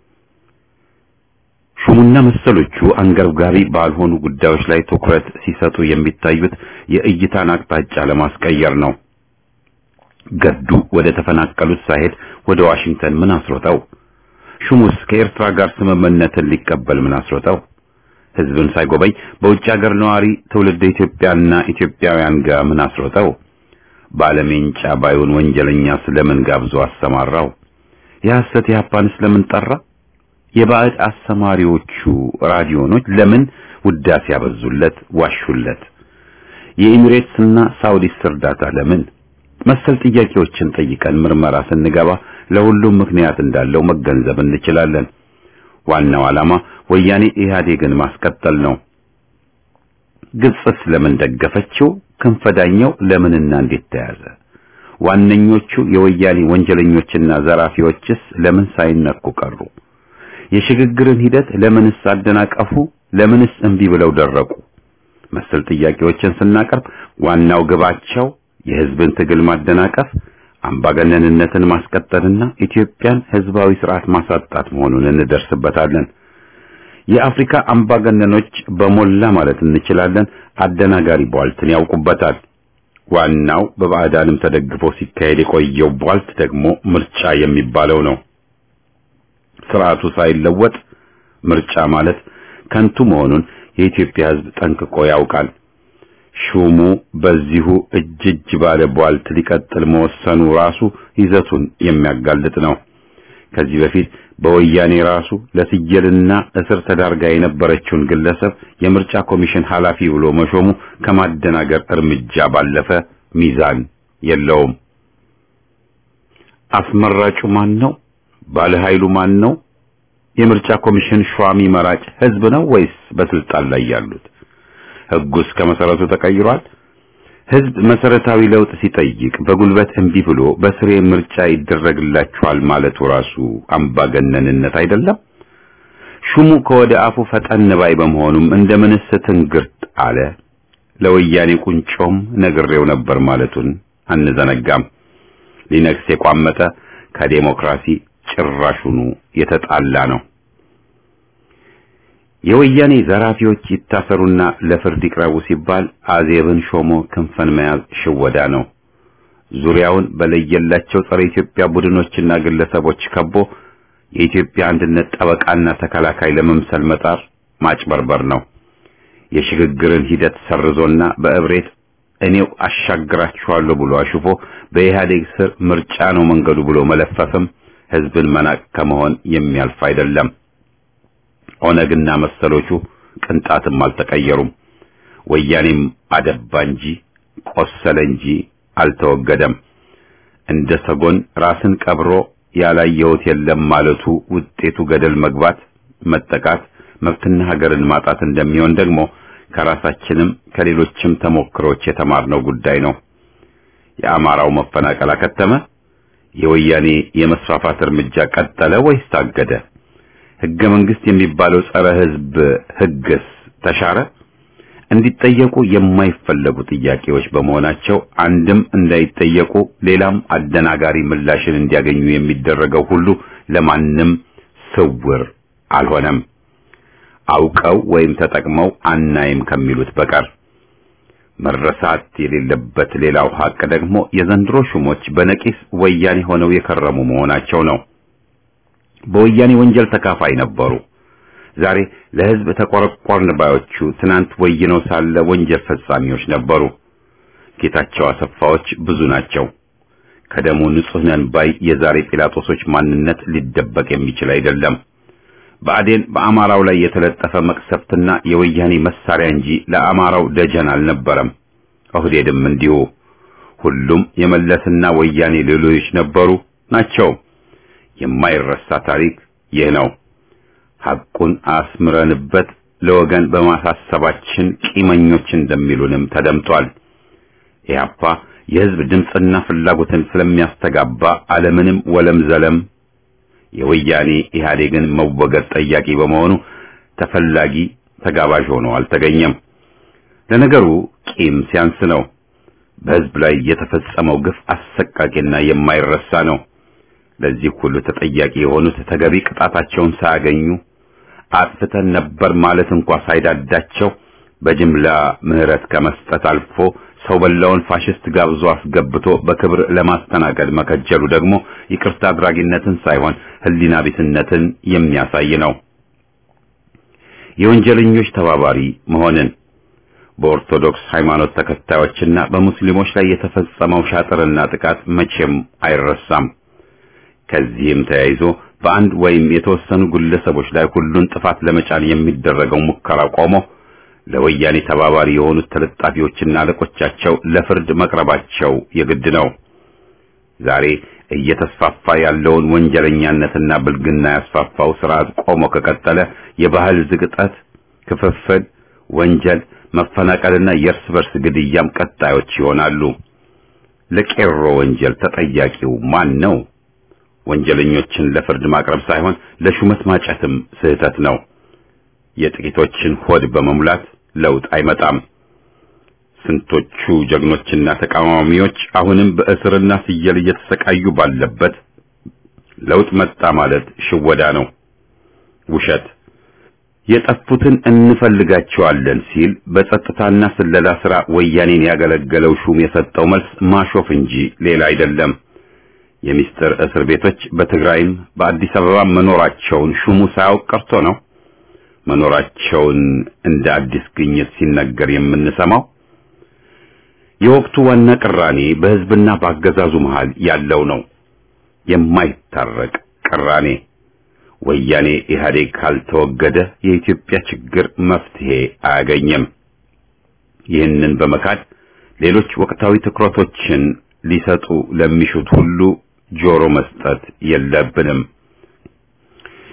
ሹሙና መሰሎቹ አንገብጋቢ ባልሆኑ ጉዳዮች ላይ ትኩረት ሲሰጡ የሚታዩት የእይታን አቅጣጫ ለማስቀየር ነው። ገዱ ወደ ተፈናቀሉት ሳይሄድ ወደ ዋሽንግተን ምን አስሮጠው? ሹሙስ ከኤርትራ ጋር ስምምነትን ሊቀበል ምን አስሮጠው? ህዝብን ሳይጎበኝ በውጭ ሀገር ነዋሪ ትውልድ ኢትዮጵያና ኢትዮጵያውያን ጋር ምን አስሮጠው? ባለሜንጫ ባዩን ወንጀለኛ ስለምን ጋብዞ አሰማራው? የሐሰት የሀፓን ስለምን ጠራ? የባዕድ አሰማሪዎቹ ራዲዮኖች ለምን ውዳሴ ያበዙለት ዋሹለት? የኢሚሬትስና ሳውዲስ እርዳታ ለምን? መሰል ጥያቄዎችን ጠይቀን ምርመራ ስንገባ ለሁሉም ምክንያት እንዳለው መገንዘብ እንችላለን። ዋናው ዓላማ ወያኔ ኢህአዴግን ማስቀጠል ነው። ግብጽስ ለምን ደገፈችው? ክንፈዳኛው ለምንና እንዴት ተያዘ? ዋነኞቹ የወያኔ ወንጀለኞችና ዘራፊዎችስ ለምን ሳይነኩ ቀሩ? የሽግግርን ሂደት ለምንስ አደናቀፉ? ለምንስ እምቢ ብለው ደረቁ? መሰል ጥያቄዎችን ስናቀርብ ዋናው ግባቸው የህዝብን ትግል ማደናቀፍ፣ አምባገነንነትን ማስቀጠልና ኢትዮጵያን ህዝባዊ ስርዓት ማሳጣት መሆኑን እንደርስበታለን። የአፍሪካ አምባገነኖች በሞላ ማለት እንችላለን አደናጋሪ ቧልትን ያውቁበታል። ዋናው በባዕዳንም ተደግፎ ሲካሄድ የቆየው ቧልት ደግሞ ምርጫ የሚባለው ነው። ስርዓቱ ሳይለወጥ ምርጫ ማለት ከንቱ መሆኑን የኢትዮጵያ ህዝብ ጠንቅቆ ያውቃል። ሹሙ በዚሁ እጅ እጅ ባለ ቧልት ሊቀጥል መወሰኑ ራሱ ይዘቱን የሚያጋልጥ ነው። ከዚህ በፊት በወያኔ ራሱ ለስየልና እስር ተዳርጋ የነበረችውን ግለሰብ የምርጫ ኮሚሽን ኃላፊ ብሎ መሾሙ ከማደናገር እርምጃ ባለፈ ሚዛን የለውም። አስመራጩ ማን ነው? ባለ ኃይሉ ማን ነው? የምርጫ ኮሚሽን ሿሚ መራጭ ህዝብ ነው ወይስ በስልጣን ላይ ያሉት? ህጉስ ከመሰረቱ ተቀይሯል? ህዝብ መሰረታዊ ለውጥ ሲጠይቅ በጉልበት እምቢ ብሎ በስሬ ምርጫ ይደረግላችኋል ማለቱ ራሱ አምባገነንነት አይደለም? ሹሙ ከወደ አፉ ፈጠን ባይ በመሆኑም እንደምንስ ትንግርት አለ። ለወያኔ ቁንጮም ነግሬው ነበር ማለቱን አንዘነጋም። ሊነግስ የቋመጠ ከዴሞክራሲ ጭራሹኑ የተጣላ ነው። የወያኔ ዘራፊዎች ይታሰሩና ለፍርድ ይቅረቡ ሲባል አዜብን ሾሞ ክንፈን መያዝ ሽወዳ ነው። ዙሪያውን በለየላቸው ጸረ ኢትዮጵያ ቡድኖችና ግለሰቦች ከቦ የኢትዮጵያ አንድነት ጠበቃና ተከላካይ ለመምሰል መጣር ማጭበርበር ነው። የሽግግርን ሂደት ሰርዞና በእብሬት እኔው አሻግራችኋለሁ ብሎ አሽፎ በኢህአዴግ ስር ምርጫ ነው መንገዱ ብሎ መለፈፍም ህዝብን መናቅ ከመሆን የሚያልፍ አይደለም። ኦነግና መሰሎቹ ቅንጣትም አልተቀየሩም። ወያኔም አደባ እንጂ ቆሰለ እንጂ አልተወገደም። እንደ ሰጎን ራስን ቀብሮ ያላየሁት የለም ማለቱ ውጤቱ ገደል መግባት፣ መጠቃት፣ መብትና ሀገርን ማጣት እንደሚሆን ደግሞ ከራሳችንም ከሌሎችም ተሞክሮች የተማርነው ጉዳይ ነው። የአማራው መፈናቀል አከተመ? የወያኔ የመስፋፋት እርምጃ ቀጠለ ወይስ ታገደ? ህገ መንግስት የሚባለው ጸረ ህዝብ ህግስ ተሻረ? እንዲጠየቁ የማይፈለጉ ጥያቄዎች በመሆናቸው አንድም እንዳይጠየቁ ሌላም አደናጋሪ ምላሽን እንዲያገኙ የሚደረገው ሁሉ ለማንም ስውር አልሆነም። አውቀው ወይም ተጠቅመው አናይም ከሚሉት በቀር መረሳት የሌለበት ሌላው ሀቅ ደግሞ የዘንድሮ ሹሞች በነቂስ ወያኔ ሆነው የከረሙ መሆናቸው ነው። በወያኔ ወንጀል ተካፋይ ነበሩ። ዛሬ ለህዝብ ተቆረቆርን ባዮቹ ትናንት ወይነው ሳለ ወንጀል ፈጻሚዎች ነበሩ። ጌታቸው አሰፋዎች ብዙ ናቸው። ከደሙ ንጹህ ነን ባይ የዛሬ ጲላጦሶች ማንነት ሊደበቅ የሚችል አይደለም። ብአዴን በአማራው ላይ የተለጠፈ መቅሰፍትና የወያኔ መሳሪያ እንጂ ለአማራው ደጀን አልነበረም። ኦህዴድም እንዲሁ። ሁሉም የመለስና ወያኔ ሌሎች ነበሩ ናቸው። የማይረሳ ታሪክ ይህ ነው። ሐቁን አስምረንበት ለወገን በማሳሰባችን ቂመኞች እንደሚሉንም ተደምጧል። ኢህአፓ የህዝብ ድምፅና ፍላጎትን ስለሚያስተጋባ አለምንም ወለም ዘለም የወያኔ ኢህአዴግን መወገድ ጠያቂ በመሆኑ ተፈላጊ ተጋባዥ ሆኖ አልተገኘም። ለነገሩ ቂም ሲያንስ ነው። በህዝብ ላይ የተፈጸመው ግፍ አሰቃቂና የማይረሳ ነው። ለዚህ ሁሉ ተጠያቂ የሆኑት ተገቢ ቅጣታቸውን ሳያገኙ አጥፍተን ነበር ማለት እንኳ ሳይዳዳቸው በጅምላ ምህረት ከመስጠት አልፎ ሰው በላውን ፋሽስት ጋብዞ አስገብቶ በክብር ለማስተናገድ መከጀሉ ደግሞ ይቅርታ አድራጊነትን ሳይሆን ህሊና ቢስነትን የሚያሳይ ነው። የወንጀለኞች ተባባሪ መሆንን በኦርቶዶክስ ሃይማኖት ተከታዮችና በሙስሊሞች ላይ የተፈጸመው ሻጥርና ጥቃት መቼም አይረሳም። ከዚህም ተያይዞ በአንድ ወይም የተወሰኑ ግለሰቦች ላይ ሁሉን ጥፋት ለመጫን የሚደረገው ሙከራ ቆሞ ለወያኔ ተባባሪ የሆኑት ተለጣፊዎችና አለቆቻቸው ለፍርድ መቅረባቸው የግድ ነው። ዛሬ እየተስፋፋ ያለውን ወንጀለኛነትና ብልግና ያስፋፋው ስርዓት ቆሞ ከቀጠለ የባህል ዝቅጠት፣ ክፍፍል፣ ወንጀል፣ መፈናቀልና የእርስ በርስ ግድያም ቀጣዮች ይሆናሉ። ለቄሮ ወንጀል ተጠያቂው ማን ነው? ወንጀለኞችን ለፍርድ ማቅረብ ሳይሆን ለሹመት ማጨትም ስህተት ነው። የጥቂቶችን ሆድ በመሙላት ለውጥ አይመጣም። ስንቶቹ ጀግኖችና ተቃዋሚዎች አሁንም በእስርና ፍየል እየተሰቃዩ ባለበት ለውጥ መጣ ማለት ሽወዳ ነው፣ ውሸት። የጠፉትን እንፈልጋቸዋለን ሲል በጸጥታና ስለላ ስራ ወያኔን ያገለገለው ሹም የሰጠው መልስ ማሾፍ እንጂ ሌላ አይደለም። የሚስጥር እስር ቤቶች በትግራይም በአዲስ አበባ መኖራቸውን ሹሙ ሳያውቅ ቀርቶ ነው መኖራቸውን እንደ አዲስ ግኝት ሲነገር የምንሰማው። የወቅቱ ዋና ቅራኔ በሕዝብና በአገዛዙ መሃል ያለው ነው፣ የማይታረቅ ቅራኔ። ወያኔ ኢህአዴግ ካልተወገደ የኢትዮጵያ ችግር መፍትሄ አያገኝም። ይህንን በመካድ ሌሎች ወቅታዊ ትኩረቶችን ሊሰጡ ለሚሹት ሁሉ ጆሮ መስጠት የለብንም።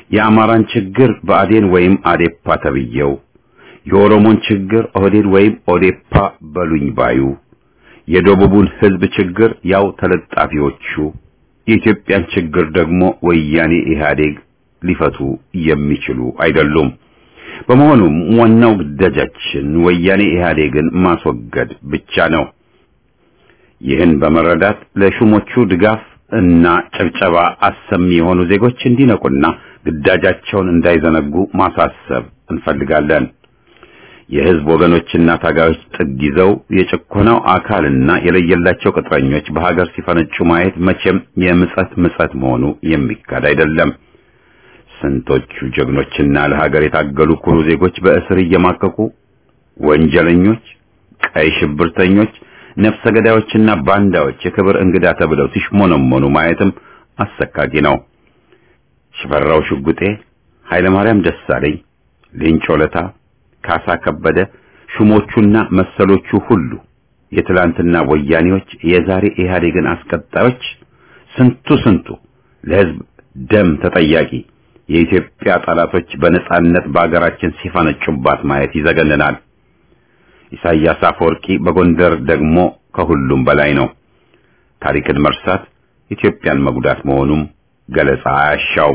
የአማራን ችግር ብአዴን ወይም አዴፓ ተብየው፣ የኦሮሞን ችግር ኦህዴድ ወይም ኦዴፓ በሉኝ ባዩ፣ የደቡቡን ህዝብ ችግር ያው ተለጣፊዎቹ፣ የኢትዮጵያን ችግር ደግሞ ወያኔ ኢህአዴግ ሊፈቱ የሚችሉ አይደሉም። በመሆኑም ዋናው ግዳጃችን ወያኔ ኢህአዴግን ማስወገድ ብቻ ነው። ይህን በመረዳት ለሹሞቹ ድጋፍ እና ጭብጨባ አሰሚ የሆኑ ዜጎች እንዲነቁና ግዳጃቸውን እንዳይዘነጉ ማሳሰብ እንፈልጋለን። የህዝብ ወገኖችና ታጋዮች ጥግ ይዘው የጭኮናው አካልና የለየላቸው ቅጥረኞች በሀገር ሲፈነጩ ማየት መቼም የምጸት ምጸት መሆኑ የሚካድ አይደለም። ስንቶቹ ጀግኖችና ለሀገር የታገሉ ኩሩ ዜጎች በእስር እየማቀቁ ወንጀለኞች፣ ቀይ ሽብርተኞች፣ ነፍሰ ገዳዮችና ባንዳዎች የክብር እንግዳ ተብለው ሲሽሞነሞኑ ማየትም አሰቃቂ ነው። ሽፈራው ሽጉጤ፣ ኃይለማርያም ደሳለኝ፣ ሌንጮ ለታ፣ ካሳ ከበደ፣ ሹሞቹና መሰሎቹ ሁሉ የትላንትና ወያኔዎች፣ የዛሬ ኢህአዴግን አስቀጣዮች፣ ስንቱ ስንቱ ለህዝብ ደም ተጠያቂ የኢትዮጵያ ጠላቶች በነጻነት በአገራችን ሲፈነጩባት ማየት ይዘገንናል። ኢሳያስ አፈወርቂ በጎንደር ደግሞ ከሁሉም በላይ ነው። ታሪክን መርሳት ኢትዮጵያን መጉዳት መሆኑም ገለጻ አያሻው።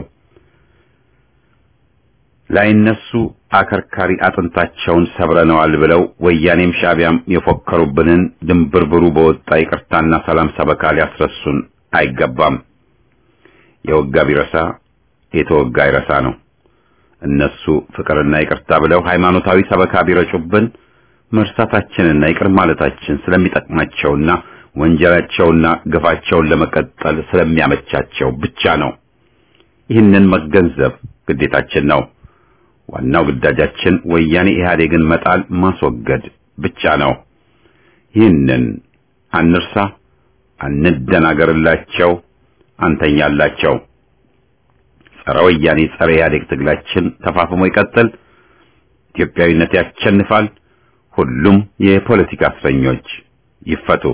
ላይነሱ አከርካሪ አጥንታቸውን ሰብረነዋል ብለው ወያኔም ሻዕቢያም የፎከሩብንን ድንብርብሩ በወጣ ይቅርታና ሰላም ሰበካ ሊያስረሱን አይገባም። የወጋ ቢረሳ የተወጋ ይረሳ ነው። እነሱ ፍቅርና ይቅርታ ብለው ሃይማኖታዊ ሰበካ ቢረጩብን መርሳታችንና ይቅር ማለታችን ስለሚጠቅማቸውና ወንጀላቸውና ግፋቸውን ለመቀጠል ስለሚያመቻቸው ብቻ ነው። ይህንን መገንዘብ ግዴታችን ነው። ዋናው ግዳጃችን ወያኔ ኢህአዴግን መጣል፣ ማስወገድ ብቻ ነው። ይህንን አንርሳ፣ አንደናገርላቸው፣ አንተኛላቸው። ጸረ ወያኔ ጸረ ኢህአዴግ ትግላችን ተፋፍሞ ይቀጥል። ኢትዮጵያዊነት ያሸንፋል። ሁሉም የፖለቲካ እስረኞች ይፈቱ።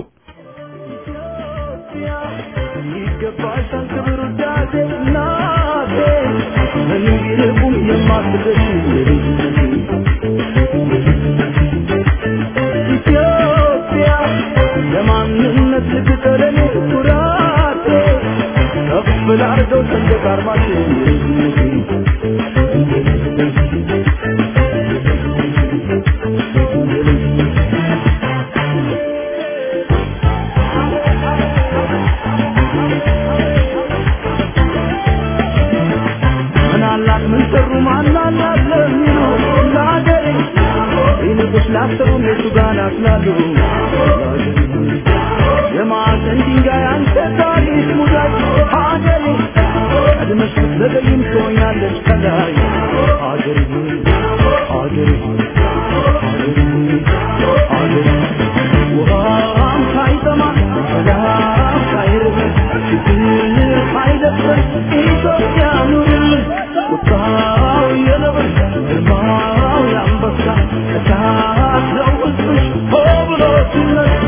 ይገባሻል ክብር ውዳሴ እናቴ ምንም ቢርቁም የማትደርሺ ኢትዮጵያ ለማንነት ልትቀረኔ ኩራቴ ከፍ ላርገው ሰንደቅ ዓርማችን ምን አላት ምን ሰሩ ማን አላት ለሚሉ ለሀገሬ ይልቁስ ላሰቡ እነሱ ጋር ናስላሉ የማዕዘን ድንጋይ አንተ ታሪክ ሙዳይ ሀገሬ ቀድመሽ ብትዘገይም ትሆኛለች ከላይ ሀገሬ ሀገሬ ሀገሬ ሀገሬ ውሃም ሳይጠማ ሰላም ሳይርብ ችግር ሳይደፍር ኢትዮጵያ ኑርልን ቁጣው የነብር ግርማው የአንበሳ እሳት ነው ሕዝብሽ ሆ ብሎ ሲነሳ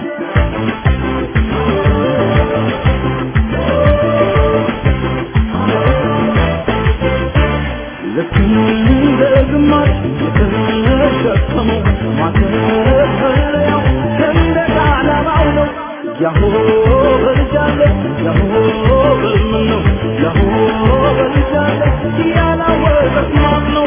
ልክ እንደ ግማሽ የተሸከመው ማተፈሪያው ሰንደቅ ዓላማው ነው። ያሆ በልጃለ ያሆ በምን ነው ያሆ በልጃለ ያላወቀት ማን ነው?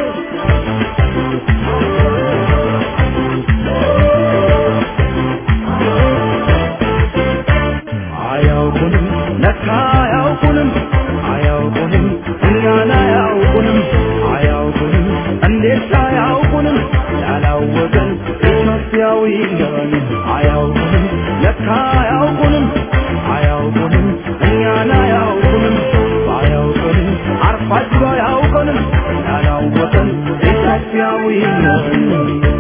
አያውቁንም ለካ አያውቁንም አያውቁንም እኛን አያውቁንም አያውቁንም እንዴት አያውቁንም ያላወቀን ኢትዮጵያዊ ነን አያውቁንም ለካ አያውቁንም አያውቁንም እኛን አያውቁንም አያውቁንም አርፋችሁ አያውቁንም ያላወቀን ኢትዮጵያዊ ነን